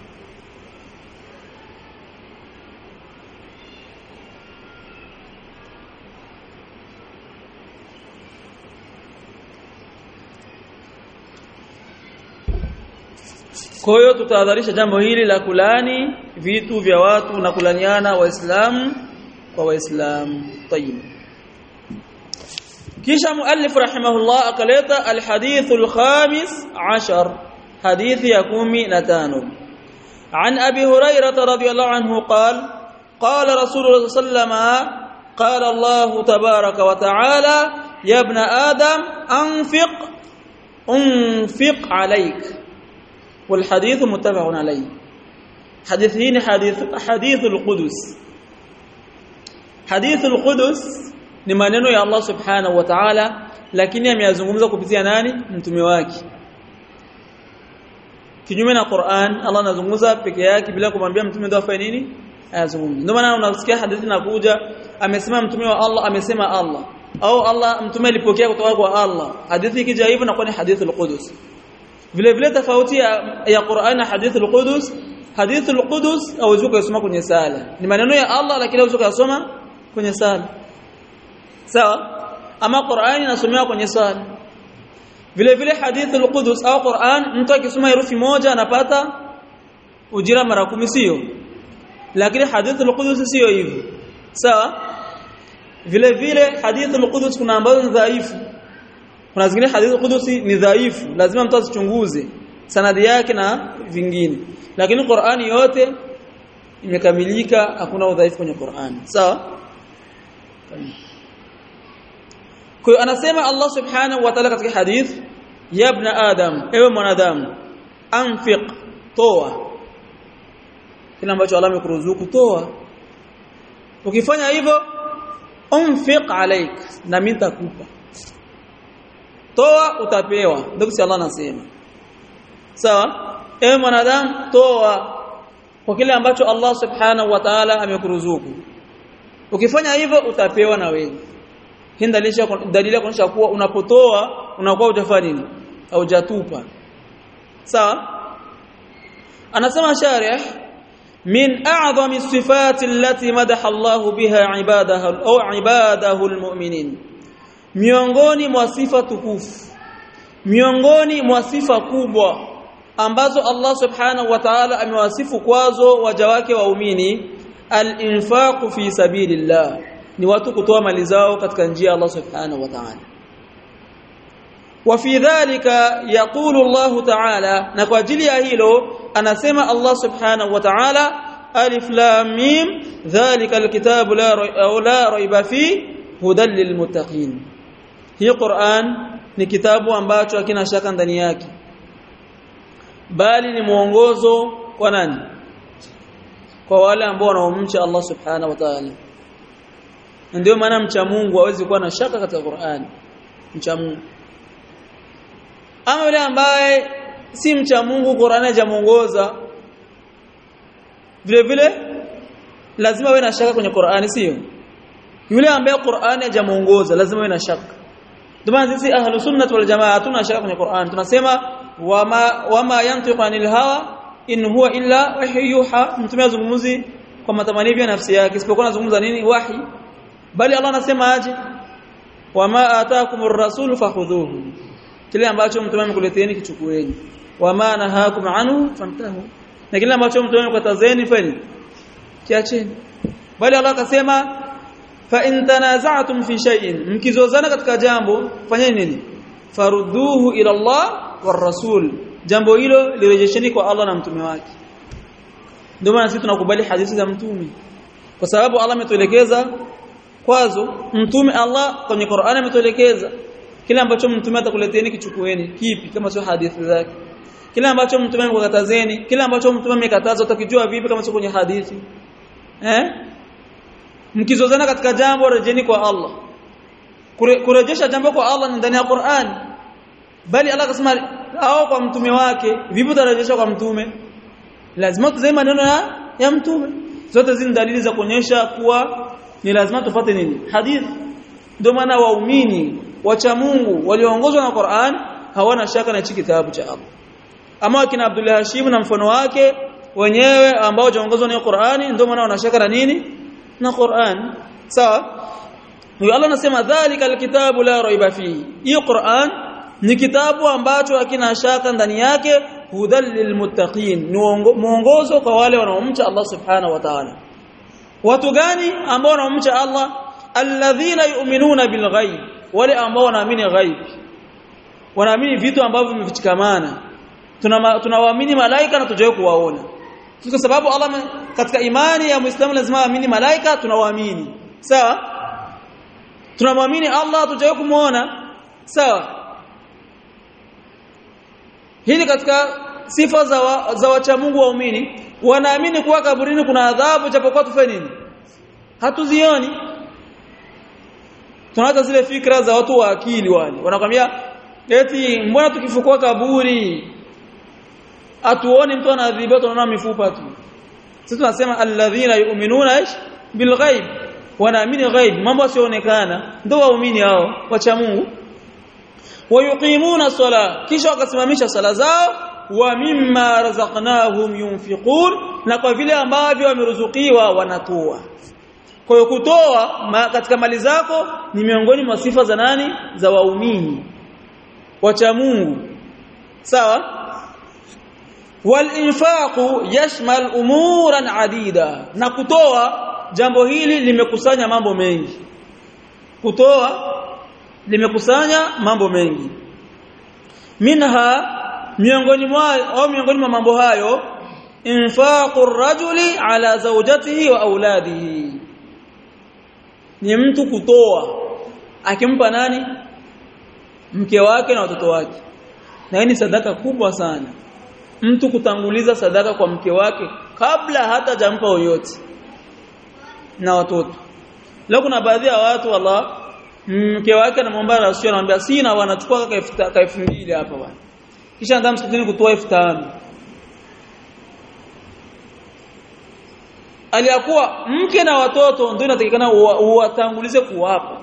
Kwa hiyo tutahadharisha jambo hili la kulani vitu vya watu na kulaniana waislamu kwa waislamu. Tayib. Kisha muallif rahimahullah akaleta alhadith alkhamis ashar hadithi ya kumi na tano عن أبي هريرة رضي الله عنه قال قال رسول الله صلى الله عليه وسلم قال الله تبارك وتعالى يا ابن آدم أنفق أنفق عليك والحديث متفق عليه حديثين حديث حديث القدس حديث القدس ni maneno ya Allah subhanahu wa ta'ala lakini ameyazungumza kupitia nani mtume wake kinyume na Qur'an Allah anazungumza peke yake bila kumwambia mtume ndio afanye nini ayazungumze ndio maana unasikia hadithi inakuja amesema mtume wa Allah amesema Allah au Allah mtume alipokea kutoka kwa Allah hadithi ikija hivyo inakuwa ni hadithul qudus vile vile tofauti ya, ya Qur'an na hadith al-Qudus hadith al-Qudus hauwezi kusoma kwenye sala ni maneno ya Allah lakini hauwezi kusoma kwenye sala sawa ama Qur'an inasomewa kwenye sala vile vile hadith al-Qudus au Qur'an mtu akisoma herufi moja anapata ujira mara kumi sio lakini hadith al-Qudus sio hivyo sawa vile vile hadith al-Qudus kuna ambazo ni dhaifu kuna zingine hadithi kudusi ni dhaifu lazima mtu asichunguze sanadi yake na vingine lakini Qur'ani yote imekamilika hakuna udhaifu kwenye Qur'ani sawa kwa anasema Allah subhanahu wa ta'ala katika hadith ya ibn adam ewe mwanadamu anfiq toa kile ambacho Allah amekuruzuku toa ukifanya hivyo unfiq alaik na mimi nitakupa toa utapewa ndio kisi Allah anasema sawa ewe mwanadamu toa kwa kile ambacho Allah subhanahu wa ta'ala amekuruzuku ukifanya hivyo utapewa na wewe hii dalili kuonyesha kuwa unapotoa unakuwa hujafanya nini haujatupa sawa anasema sharih min a'zami sifati allati madaha Allah biha ibadahu au ibadahu almu'minin miongoni mwa sifa tukufu miongoni mwa sifa kubwa ambazo Allah subhanahu wa ta'ala amewasifu kwazo waja wake waumini al-infaq fi sabilillah ni watu kutoa mali zao katika njia ya Allah subhanahu wa ta'ala وفي ذلك يقول الله تعالى na kwa ajili ya hilo anasema Allah subhanahu wa ta'ala alif lam mim dhalika alkitabu la la raiba fi hudan lilmuttaqin hii Qur'an ni kitabu ambacho hakina shaka ndani yake bali ni mwongozo kwa nani kwa wale ambao wanaomcha Allah subhanahu wa ta'ala ndio maana mcha Mungu hawezi kuwa na shaka katika Qur'an mcha Mungu ama yule ambaye si mcha Mungu Qur'ani hajamuongoza vile vile lazima awe na shaka kwenye Qur'ani sio yule ambaye Qur'ani hajamuongoza lazima awe na shaka ndio maana sisi ahlus sunnah wal jamaa hatuna shaka kwenye Qur'an tunasema wama wama yantiqu anil hawa in huwa illa wahyuha mtume azungumuzi kwa matamanio ya nafsi yake isipokuwa anazungumza nini wahi bali Allah anasema aje wama ataakumur rasul fakhudhuhu kile ambacho mtume amekuleteeni kichukueni wama nahakum anhu famtahu na kile ambacho mtume amekatazeni fani kiacheni bali Allah akasema fa in tanaza'tum fi shay'in mkizozana katika jambo fanyeni nini farudduhu ila Allah war rasul jambo hilo lirejesheni kwa Allah na mtume wake ndio maana sisi tunakubali hadithi za mtume kwa sababu Allah ametuelekeza kwazo mtume Allah kwenye Qur'an ametuelekeza kile ambacho mtume atakuleteeni kichukueni kipi kama sio hadithi zake kile ambacho mtume amekatazeni kile ambacho mtume amekataza utakijua vipi kama sio kwenye hadithi eh mkizozana katika jambo rejeni kwa Allah Kure, kurejesha jambo kwa Allah ni ndani ya Qur'an bali Allah akasema au kwa mtume wake vipi utarejesha kwa mtume lazima tuzae maneno ya, ya mtume zote hizi dalili za kuonyesha kuwa ni lazima tufate nini hadithi ndio maana waumini wacha Mungu walioongozwa na Qur'an hawana shaka na hiki kitabu cha Allah ama akina Abdullah Hashim na mfano wake wenyewe ambao waongozwa na Qur'ani ndio maana wana shaka na nini na Qur'an sawa huyo Allah anasema dhalika alkitabu la raiba fihi hiyo Qur'an ni kitabu ambacho hakina shaka ndani yake hudal lilmuttaqin ni muongozo kwa wale wanaomcha Allah subhanahu wa ta'ala watu gani ambao wanaomcha Allah alladhina yu'minuna bilghaib wale ambao wanaamini ghaib wanaamini vitu ambavyo vimefichikamana tunawaamini malaika na tujawe kuwaona kwa sababu Allah katika imani ya Muislamu lazima aamini malaika tunawaamini sawa tunamwamini Allah tujawe kumuona sawa hili katika sifa za wa, za wacha Mungu waumini wanaamini kuwa kaburini kuna adhabu japokuwa tufanye nini hatuzioni tunaata zile fikra za watu wa akili wale wanakwambia eti mbona tukifukua kaburi atuone mtu anaadhibiwa tunaona mifupa tu sisi tunasema alladhina yu'minuna ish bilghaib wanaamini ghaib mambo yasionekana ndio waumini hao wacha Mungu wayuqimuna sala kisha wakasimamisha sala zao wa mimma razaqnahum yunfiqun na kwa vile ambavyo wameruzukiwa wanatoa kwa hiyo kutoa ma, katika mali zako ni miongoni mwa sifa za nani za waumini wacha Mungu sawa walinfaqu yashmal umuran adida na kutoa jambo hili limekusanya mambo mengi kutoa limekusanya mambo mengi minha miongoni mwa au miongoni mwa mambo hayo infaqu rajuli ala zawjatihi wa auladihi ni mtu kutoa akimpa nani mke wake na watoto wake na hii ni sadaka kubwa sana mtu kutanguliza sadaka kwa mke wake kabla hata jampa yoyote na watoto leo kuna baadhi ya watu wallah mke wake anamwomba rasul anamwambia sina wanachukua kaka 2000 hapa bwana kisha ndio msikitini kutoa 5000 aliyakuwa mke na watoto ndio inatakikana uwatangulize kuwapa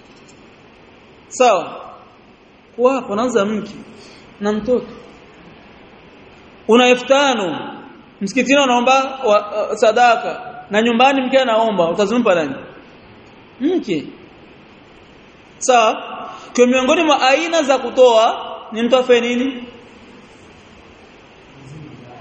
sawa kuwapa naanza mke na mtoto una 5000 msikitini unaomba uh, sadaka na nyumbani mke anaomba utazimpa nani mke sawa kwa miongoni mwa aina za kutoa ni mtu afanye nini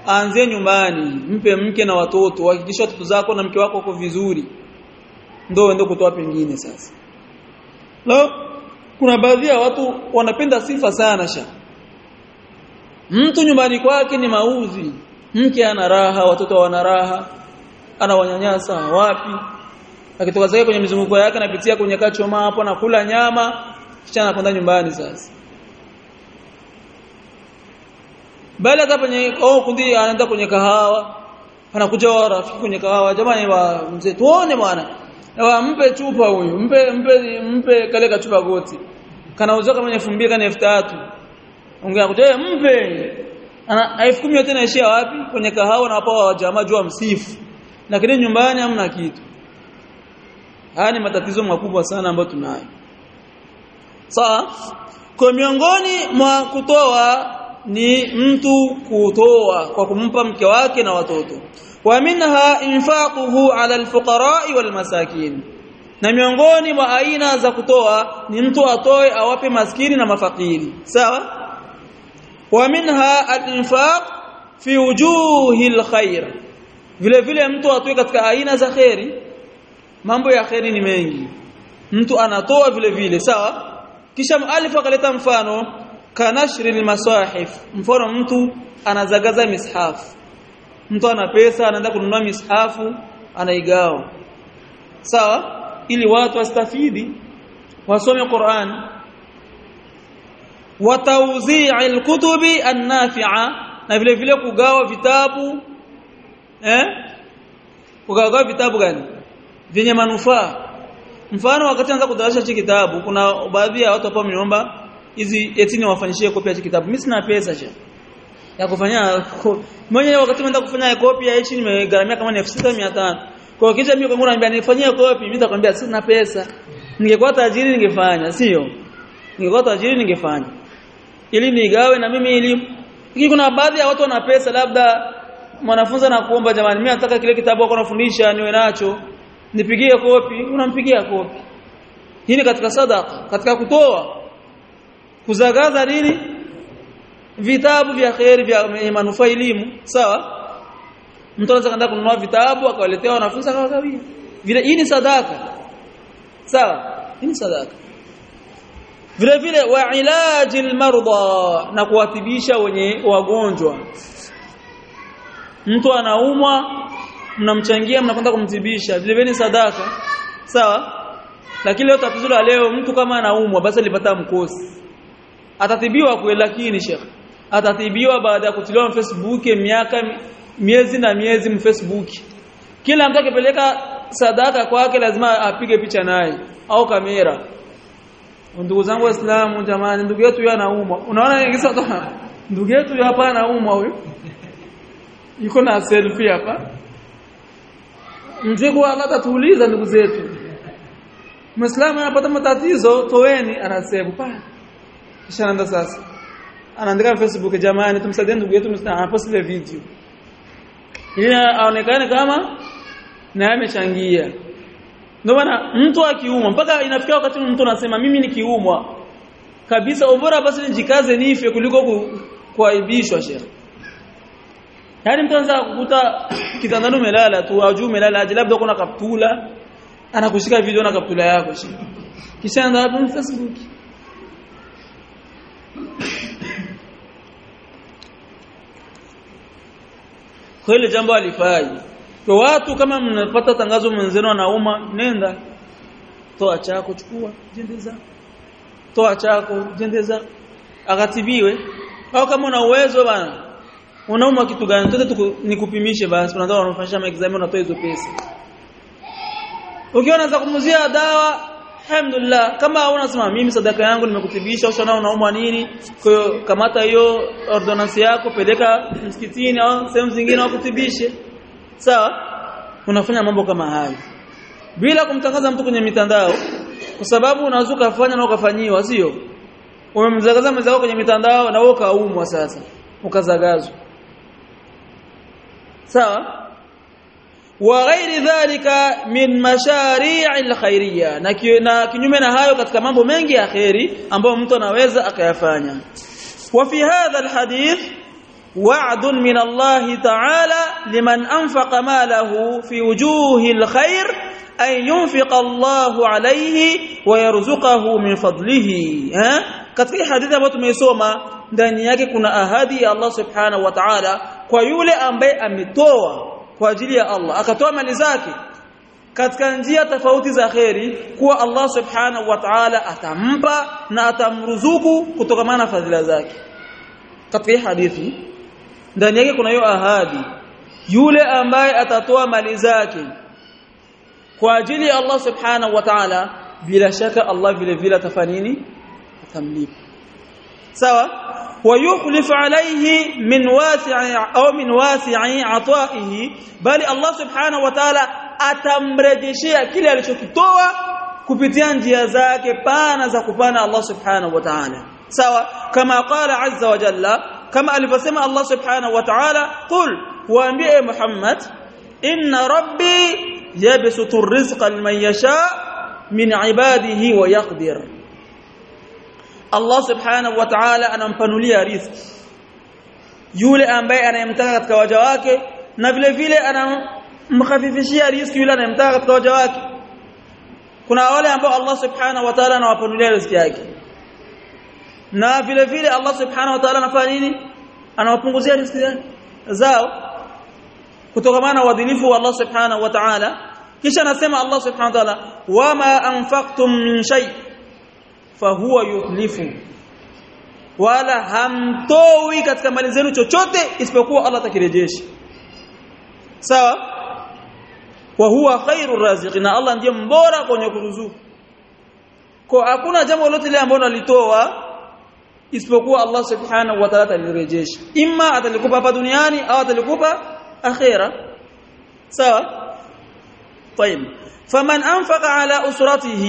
aanzie nyumbani mpe mke na watoto hakikisha watoto zako na mke wako wako vizuri ndio uende kutoa pengine sasa leo kuna baadhi ya watu wanapenda sifa sana sha mtu nyumbani kwake ni mauzi mke ana raha watoto wana raha anawanyanyasa wapi akitoka zake kwenye mizunguko yake anapitia kwenye kachoma hapo anakula nyama kisha anakwenda nyumbani sasa bali hata kwenye oh kundi anaenda kwenye kahawa anakuja wa rafiki kwenye kahawa jamani wa mzee tuone bwana wa mpe chupa huyu mpe mpe mpe kale kachupa goti kanauzwa kama 2000 kana 3000 ongea kuja mpe ana 10000 yote inaishia wapi kwenye kahawa na hapo jamaa jua msifu lakini nyumbani hamna kitu haya ni matatizo makubwa sana ambayo tunayo sawa kwa miongoni mwa kutoa ni mtu kutoa kwa kumpa mke wake na watoto wa minha infaquhu ala alfuqara'i walmasakin na miongoni mwa aina za kutoa ni mtu atoe awape maskini na mafakiri sawa wa minha alinfaq fi wujuhi alkhair vile vile mtu atoe katika aina za khairi mambo ya khairi ni mengi mtu anatoa vile vile sawa kisha mualif akaleta mfano kanashri almasahif mfano mtu anazagaza mishafu mtu ana pesa anaenda kununua mishafu anaigawa sawa ili watu wastafidi wasome Qur'an wa tawzi' alkutubi an-nafi'a na vile vile kugawa vitabu eh kugawa vitabu gani vyenye manufaa mfano wakati anza kudarasha hiki kitabu kuna baadhi ya watu ambao wameniomba hizi eti niwafanyishie kopi ya hiki kitabu mimi sina pesa cha ya kufanya mwenye wakati naenda kufanya kopi ya hichi nimegharamia kama ni 6500 kwa kisha mimi kwangu naambia nifanyie kopi mimi nitakwambia sina pesa ningekuwa tajiri ningefanya sio ningekuwa tajiri ningefanya ili nigawe na mimi ili hiki kuna baadhi ya watu wana pesa labda mwanafunzi anakuomba jamani mimi nataka kile kitabu wako nafundisha niwe nacho nipigie kopi unampigia kopi hii ni katika sadaka katika kutoa kuzagaza nini vitabu vya khairi vya manufaa elimu sawa mtu anaweza kwenda kununua vitabu akawaletea wanafunzi akawagawia vile hii ni sadaka sawa hii ni sadaka vile vile wa ilaji almarda na kuwatibisha wenye wagonjwa mtu anaumwa mnamchangia mnakwenda kumtibisha vile vile ni sadaka sawa lakini leo tatizo la leo mtu kama anaumwa basi alipata mkosi atatibiwa kweli lakini shekh atatibiwa baada ya kutiliwa Facebook miaka miezi na miezi mfacebook kila mtu akipeleka sadaka kwake lazima apige picha naye au kamera ndugu zangu waislamu jamani ndugu yetu yeye anaumwa unaona ingisa ndugu yetu hapa anaumwa huyo yuko na selfie hapa mzee kwa Allah tatuuliza ndugu zetu Muislamu anapata matatizo toweni anasema pa kisha anaenda sasa anaandika Facebook jamani tumsaidie ndugu yetu Muislamu anapost ile video ili aonekane kama na amechangia ndio maana mtu akiumwa mpaka inafikia wakati mtu anasema mimi nikiumwa kabisa ubora basi nijikaze nife kuliko kuaibishwa sheikh Yaani mtu anza kukuta kitandani umelala tu au juu umelala aje labda kuna kaptula anakushika video na kaptula yako kisha anaenda hapo Facebook kweli jambo alifai kwa watu kama mnapata tangazo mwenzenu anauma nenda toa chako chukua jendeza toa chako jendeza akatibiwe au kama una uwezo bana unauma kitu gani tote nikupimishe basi unataka unafanyisha exam unatoa hizo pesa ukiona za kumuzia dawa alhamdulillah kama unasema mimi sadaka yangu nimekutibisha ushaona unaumwa nini kwa hiyo kamata hiyo ordonance yako peleka msikitini au sehemu zingine wakutibishe sawa unafanya mambo kama hayo bila kumtangaza mtu kwenye mitandao kwa sababu unaweza kufanya na ukafanyiwa sio umemzagaza mwenzako kwenye mitandao na wewe ukaumwa sasa ukazagazwa sawa wa ghairi dhalika min mashari'i alkhairiyya na kinyume na hayo katika mambo mengi ya khairi ambayo mtu anaweza akayafanya wa fi hadha alhadith وعد من الله تعالى لمن أنفق ماله في وجوه الخير أن ينفق الله عليه ويرزقه من فضله ها katika hadithi ambayo tumeisoma ndani yake kuna ahadi ya Allah subhanahu wa ta'ala kwa yule ambaye ametoa kwa ajili ya Allah akatoa mali zake katika njia tofauti za kheri kuwa Allah subhanahu wa ta'ala atampa na atamruzuku kutokana na fadhila zake katika hadithi ndani yake kuna hiyo ahadi yule ambaye atatoa mali zake kwa ajili ya Allah subhanahu wa ta'ala bila shaka Allah vile vile atafanini atamlipa sawa ويخلف عليه من واسع au min wasi'i ataihi bali Allah subhanahu wa ta'ala atamrejeshea kile alichokitoa kupitia njia zake pana za kupana Allah subhanahu wa ta'ala sawa kama qala azza wa jalla kama alivyosema Allah subhanahu wa ta'ala qul waambie Muhammad inna rabbi yabsutu rizqa liman yasha min ibadihi wa yaqdir Allah subhanahu wa ta'ala anampanulia riziki yule ambaye anayemtaka katika waja wake na vile vile anamkhafifishia riziki yule anayemtaka katika waja wake kuna wale ambao Allah subhanahu wa ta'ala anawapanulia riziki yake na vile vile Allah subhanahu wa ta'ala anafanya nini anawapunguzia riziki zao kutokana na uadilifu wa Allah subhanahu wa ta'ala kisha anasema Allah subhanahu wa ta'ala wama anfaqtum min shay fahuwa yukhlifu wala hamtoi katika mali zenu chochote isipokuwa Allah atakirejesha sawa wa huwa khairur raziqin Allah ndiye mbora kwenye kuruzuku kwa hakuna jambo lolote lile ambalo alitoa isipokuwa Allah subhanahu wa ta'ala atalirejesha imma atalikupa hapa duniani au atalikupa akhera sawa طيب فمن انفق على اسرته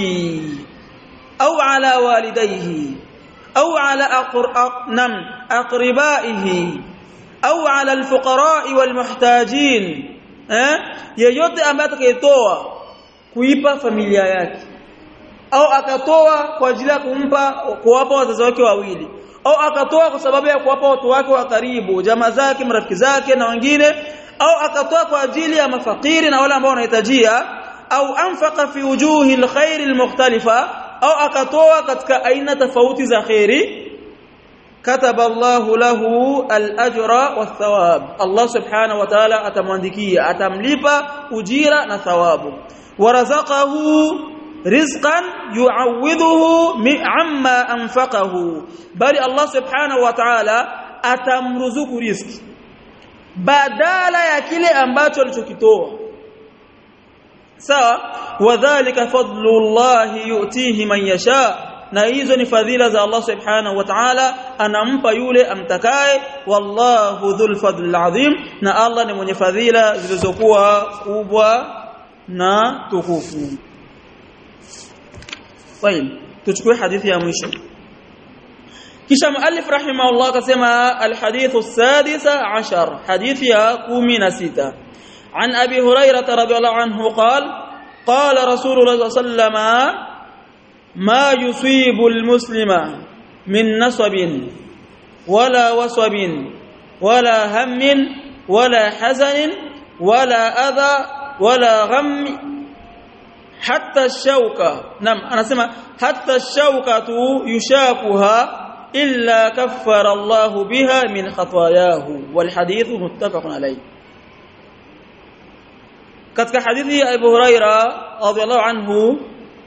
او على والديه او على نم اقربائه او على الفقراء والمحتاجين eh yeyote ambaye atakayetoa kuipa familia yake au akatoa kwa ajili ya kumpa kuwapa wazazi wake wawili au akatoa kwa sababu ya kuwapa watu wake wa karibu jamaa zake marafiki zake na wengine au akatoa kwa ajili ya mafakiri na wale ambao wanahitajia au anfaqa fi wujuhi alkhair almukhtalifa au akatoa katika aina tofauti za khairi kataba Allahu lahu al-ajra wath-thawab Allah subhanahu wa ta'ala atamwandikia atamlipa ujira na thawabu warazaqahu rizqan yu'awwidhuhu amma anfaqahu bali Allah subhanahu wa ta'ala atamruzuku riziki badala ya kile ambacho alichokitoa sawa wadhālika fadlullahi yu'tihi man yasha na hizo ni fadhila za Allah subhanahu wa ta'ala anampa yule amtakaye wallahu dhul fadlil azim na Allah ni mwenye fadhila zilizokuwa kubwa na tukufu طيب tuchukue hadithi ya mwisho kisha muallif rahimahullah akasema alhadithu sadisa ashar hadithi ya 16 عن ابي هريره رضي الله عنه قال قال رسول الله صلى الله عليه وسلم ما يصيب المسلم من نصب ولا وصب ولا هم ولا حزن ولا اذى ولا غم حتى الشوكه نعم انا اسمع حتى الشوكه يشاكها الا كفر الله بها من خطاياه والحديث متفق عليه katika hadithi ya Abu Huraira radhiallahu anhu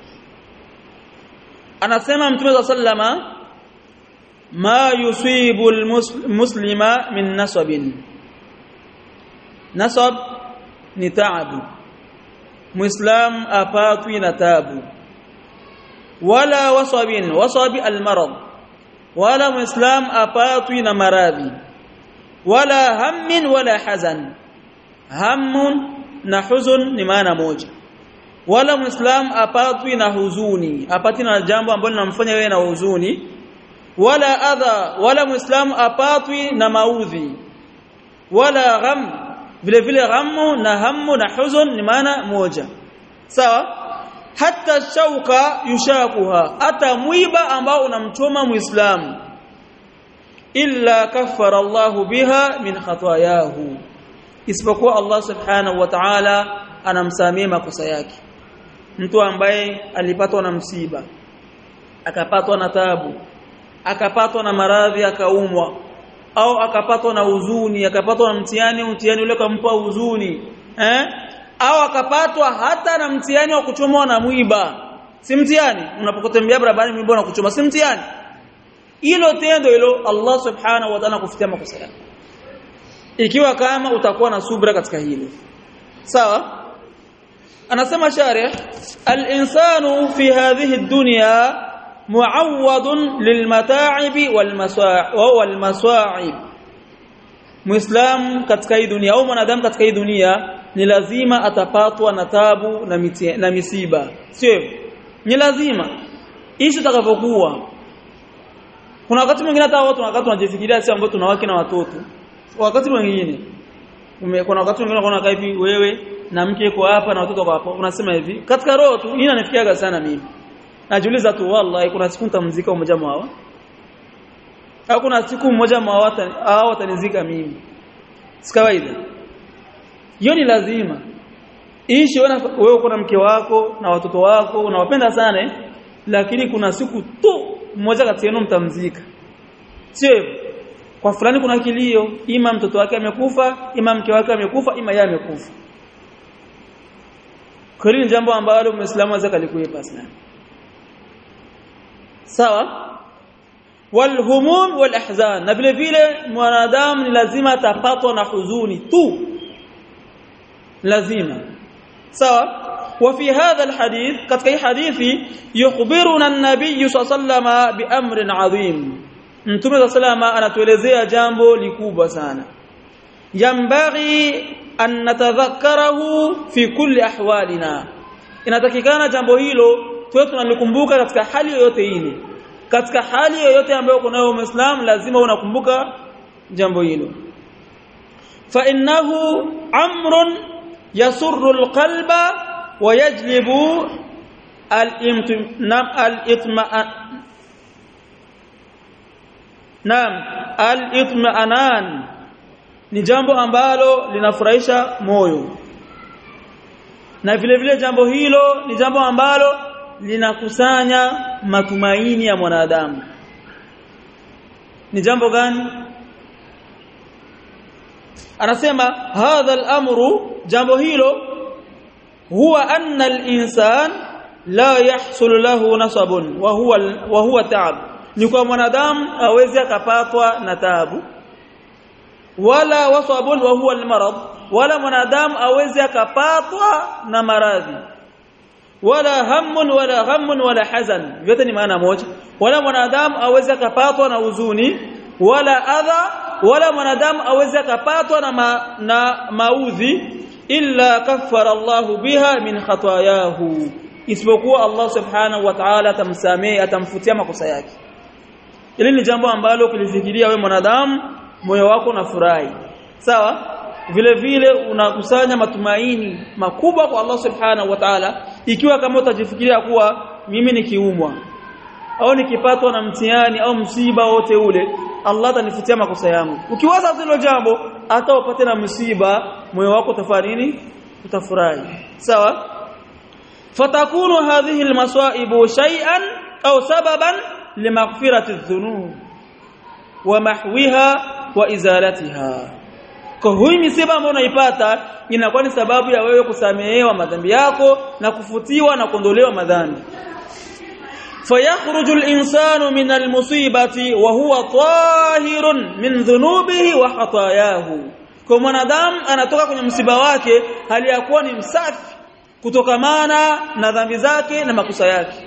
anasema mtume wa sallama ma yusibu almuslima min nasabin nasab ni taabu muislam apatwi na tabu wala wasabin wasabi almarad wala muislam apatwi na maradhi wala hammin wala hazan hammun na huzun ni maana moja wala muislam apatwi na huzuni apati na jambo ambalo linamfanya yeye na huzuni wala adha wala muislam apatwi na maudhi wala gham vile vile ghamu na hamu na huzun ni maana moja sawa hata shauka yushakuha hata mwiba ambao unamchoma muislamu illa kaffara Allah biha min khatayahu isipokuwa Allah subhanahu wa ta'ala anamsamia makosa yake mtu ambaye alipatwa na msiba akapatwa na tabu akapatwa na maradhi akaumwa au akapatwa na huzuni akapatwa na mtihani mtihani ule kampa huzuni eh au akapatwa hata na mtihani wa kuchomwa na mwiba si mtihani unapokotembea barabarani mwiba na kuchoma si mtihani hilo tendo hilo Allah subhanahu wa ta'ala kufutia makosa yako ikiwa kama utakuwa na subra katika hilo sawa anasema sharih al-insanu fi hadhihi ad-dunya mu'awwadun lilmata'ibi walmasa'ib Muislam katika hii dunia au mwanadamu katika hii dunia ni lazima atapatwa na tabu na, miti, na misiba sio ni lazima ishi utakavyokuwa kuna wakati mwingine hata watu wakati wanajifikiria si ambao tunawake na watoto wakati mwingine kuna wakati mwingine unaona hivi wewe na mke yuko hapa na watoto hapa unasema hivi katika roho tu hii inanifikiaga sana mimi najiuliza tu wallahi kuna siku nitamzika mmoja mwao au kuna siku mmoja mwao hao watanizika mimi si kawaida hiyo ni lazima ishi wewe uko na mke wako na watoto wako unawapenda sana lakini kuna siku tu mmoja kati yenu mtamzika sio hivyo kwa fulani kuna kilio ima mtoto wake amekufa ima mke wake amekufa ima yeye amekufa kweli ni jambo ambalo muislamu aweza kalikuepa sana sawa walhumum walahzan na vile vile mwanadamu ni lazima atapatwa na huzuni tu lazima sawa وفي هذا الحديث katika hii hadithi yukhbiruna an-nabiy sallallahu bi amrin adhim mtume sallallahu anatuelezea jambo likubwa sana yambaghi an natadhakkarahu fi kulli ahwalina inatakikana jambo hilo tuwe tunalikumbuka katika hali yoyote ile katika hali yoyote ambayo kunayo muislam lazima unakumbuka jambo hilo fa innahu amrun yasurru alqalba wa yajlibu al-itma'an Naam al-itma'anan ni jambo ambalo linafurahisha moyo na vile vile jambo hilo ni jambo ambalo linakusanya matumaini ya mwanadamu ni jambo gani anasema hadha al-amru jambo hilo huwa anna al-insan la yahsul lahu nasabun wa huwa wa huwa ta'ab ni kwa mwanadamu awezi akapatwa na taabu wala wasabun wa huwa al-marad wala mwanadamu awezi akapatwa na maradhi wala hammun wala ghammun wala hazan vyote ni maana moja wala mwanadamu awezi akapatwa na huzuni wala adha wala mwanadamu awezi akapatwa na, ma, na maudhi illa kaffara Allah biha min khatayahu isipokuwa Allah subhanahu wa ta'ala atamsamehe atamfutia makosa yake Hili ni jambo ambalo ukilifikiria we mwanadamu moyo wako unafurahi. Sawa? Vile vile unakusanya matumaini makubwa kwa Allah Subhanahu wa Ta'ala ikiwa kama utajifikiria kuwa mimi nikiumwa au nikipatwa na mtihani au msiba wote ule Allah atanifutia makosa yangu. Ukiwaza hilo jambo hata upate na msiba moyo wako utafanya nini? Utafurahi. Sawa? Fatakunu hadhihi almasaibu shay'an au sababan limaghfirati dhunub wa mahwiha wa izalatiha kwa huyu misiba ambayo unaipata inakuwa ni sababu ya wewe kusamehewa madhambi yako na kufutiwa na kuondolewa madhambi fayakhruju al-insanu min al-musibati wa huwa tahirun min dhunubihi wa khatayahu kwa mwanadamu anatoka kwenye msiba wake hali ya kuwa ni msafi kutokamana na dhambi zake na makosa yake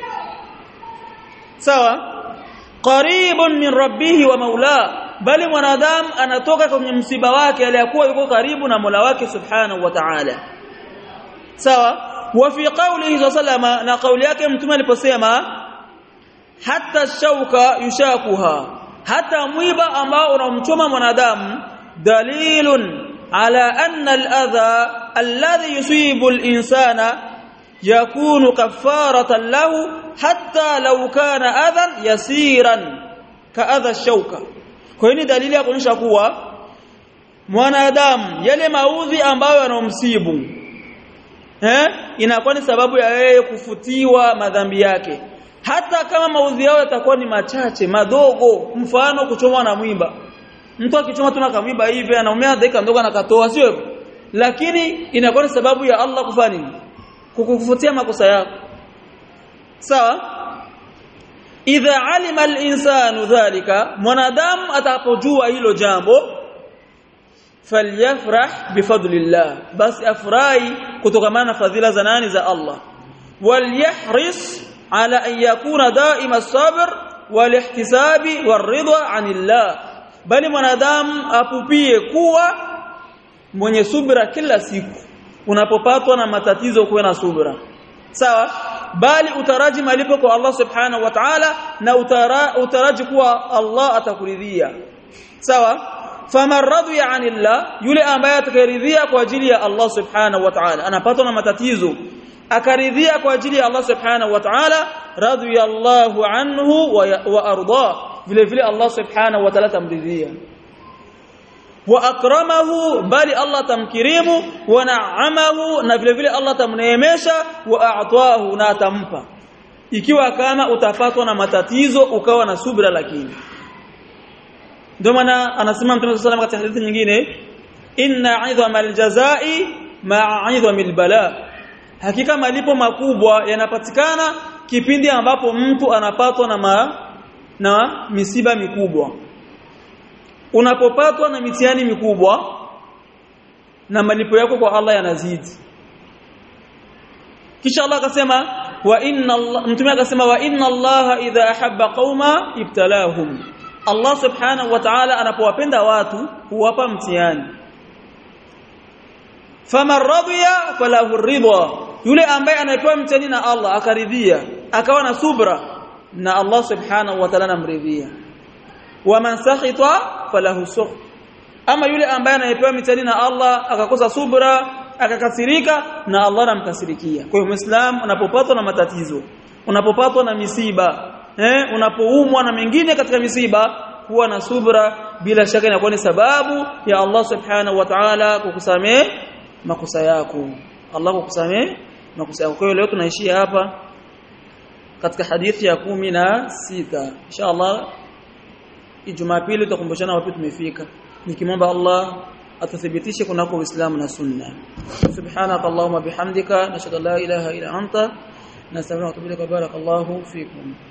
sawa qaribun min rabbihi wa maula bali mwanadamu anatoka kwenye msiba wake aliyakuwa yuko karibu na Mola wake subhanahu wa ta'ala sawa wa fi qawlihi sallama na kauli yake mtume aliposema hata shauka yushakuha hata mwiba ambao unamchoma mwanadamu dalilun ala anna al-adha alladhi yusibu al-insana yakunu kafaratan lahu hatta law kana adhan yasiran kaadha shauka kwa hiyo ni dalili ya kuonyesha kuwa mwanadamu yale maudhi ambayo yanomsibu eh inakuwa ni sababu ya yeye kufutiwa madhambi yake hata kama maudhi yao yatakuwa ni machache madogo mfano kuchomwa na mwimba mtu akichoma tu na kamwiba hivi anaumia dakika ndogo anakatoa sio hivyo lakini inakuwa ni sababu ya Allah kufanya nini kukufutia makosa yako sawa idha alima al-insanu dhalika mwanadamu atapojua hilo jambo falyafrah bifadlillah basi afurahi kutokana na fadhila za nani za Allah walyahris ala an yakuna daima as-sabr walihtisabi waridha anillah bali mwanadamu apupie kuwa mwenye subira kila siku unapopatwa na matatizo kuwe na subira sawa bali utaraji malipo kwa Allah subhanahu wa ta'ala na utara, utaraji kuwa Allah atakuridhia sawa faman radiya anillah yule ambaye atakayeridhia kwa ajili ya Allah subhanahu wa ta'ala anapatwa na matatizo akaridhia kwa ajili ya Allah subhanahu wa ta'ala radiyallahu anhu wa, wa arda vile vile Allah subhanahu wa ta'ala tamridhia wa akramahu bali Allah tamkirimu wa na'amahu na vile vile Allah tamneemesha wa a'tahu na atampa ikiwa kama utapatwa na matatizo ukawa na subra lakini ndio maana anasema Mtume صلى الله katika hadithi nyingine inna 'idhamal jazai ma'a 'idhamil bala hakika malipo makubwa yanapatikana kipindi ambapo mtu anapatwa na ma, na misiba mikubwa unapopatwa na mitihani mikubwa na malipo yako kwa Allah yanazidi kisha Allah akasema wa inna Allah mtume akasema wa inna Allah idha ahabba qauma ibtalahum Allah subhanahu wa ta'ala anapowapenda watu huwapa mtihani faman radiya falahu ridha yule ambaye anapewa mtihani na Allah akaridhia akawa na subra na Allah subhanahu wa ta'ala anamridhia waman sakhita falahu sukh ama yule ambaye anayepewa mitihani na Allah akakosa subra akakasirika na Allah anamkasirikia kwa hiyo muislam unapopatwa na matatizo unapopatwa na misiba eh unapoumwa na mengine katika misiba kuwa na subra bila shaka inakuwa ni sababu ya Allah subhanahu wa ta'ala kukusamee makosa yako Allah kukusamee makosa yako kwa hiyo leo tunaishia hapa katika hadithi ya kumi na sita inshallah Jumapili tutakumbushana wapi tumefika nikimwomba Allah atathibitishe kunako Uislamu na Sunna subhanaka allahumma bihamdika nashhadu an la ilaha illa anta nastaghfiruka wa atubu ilaik barakallahu fikum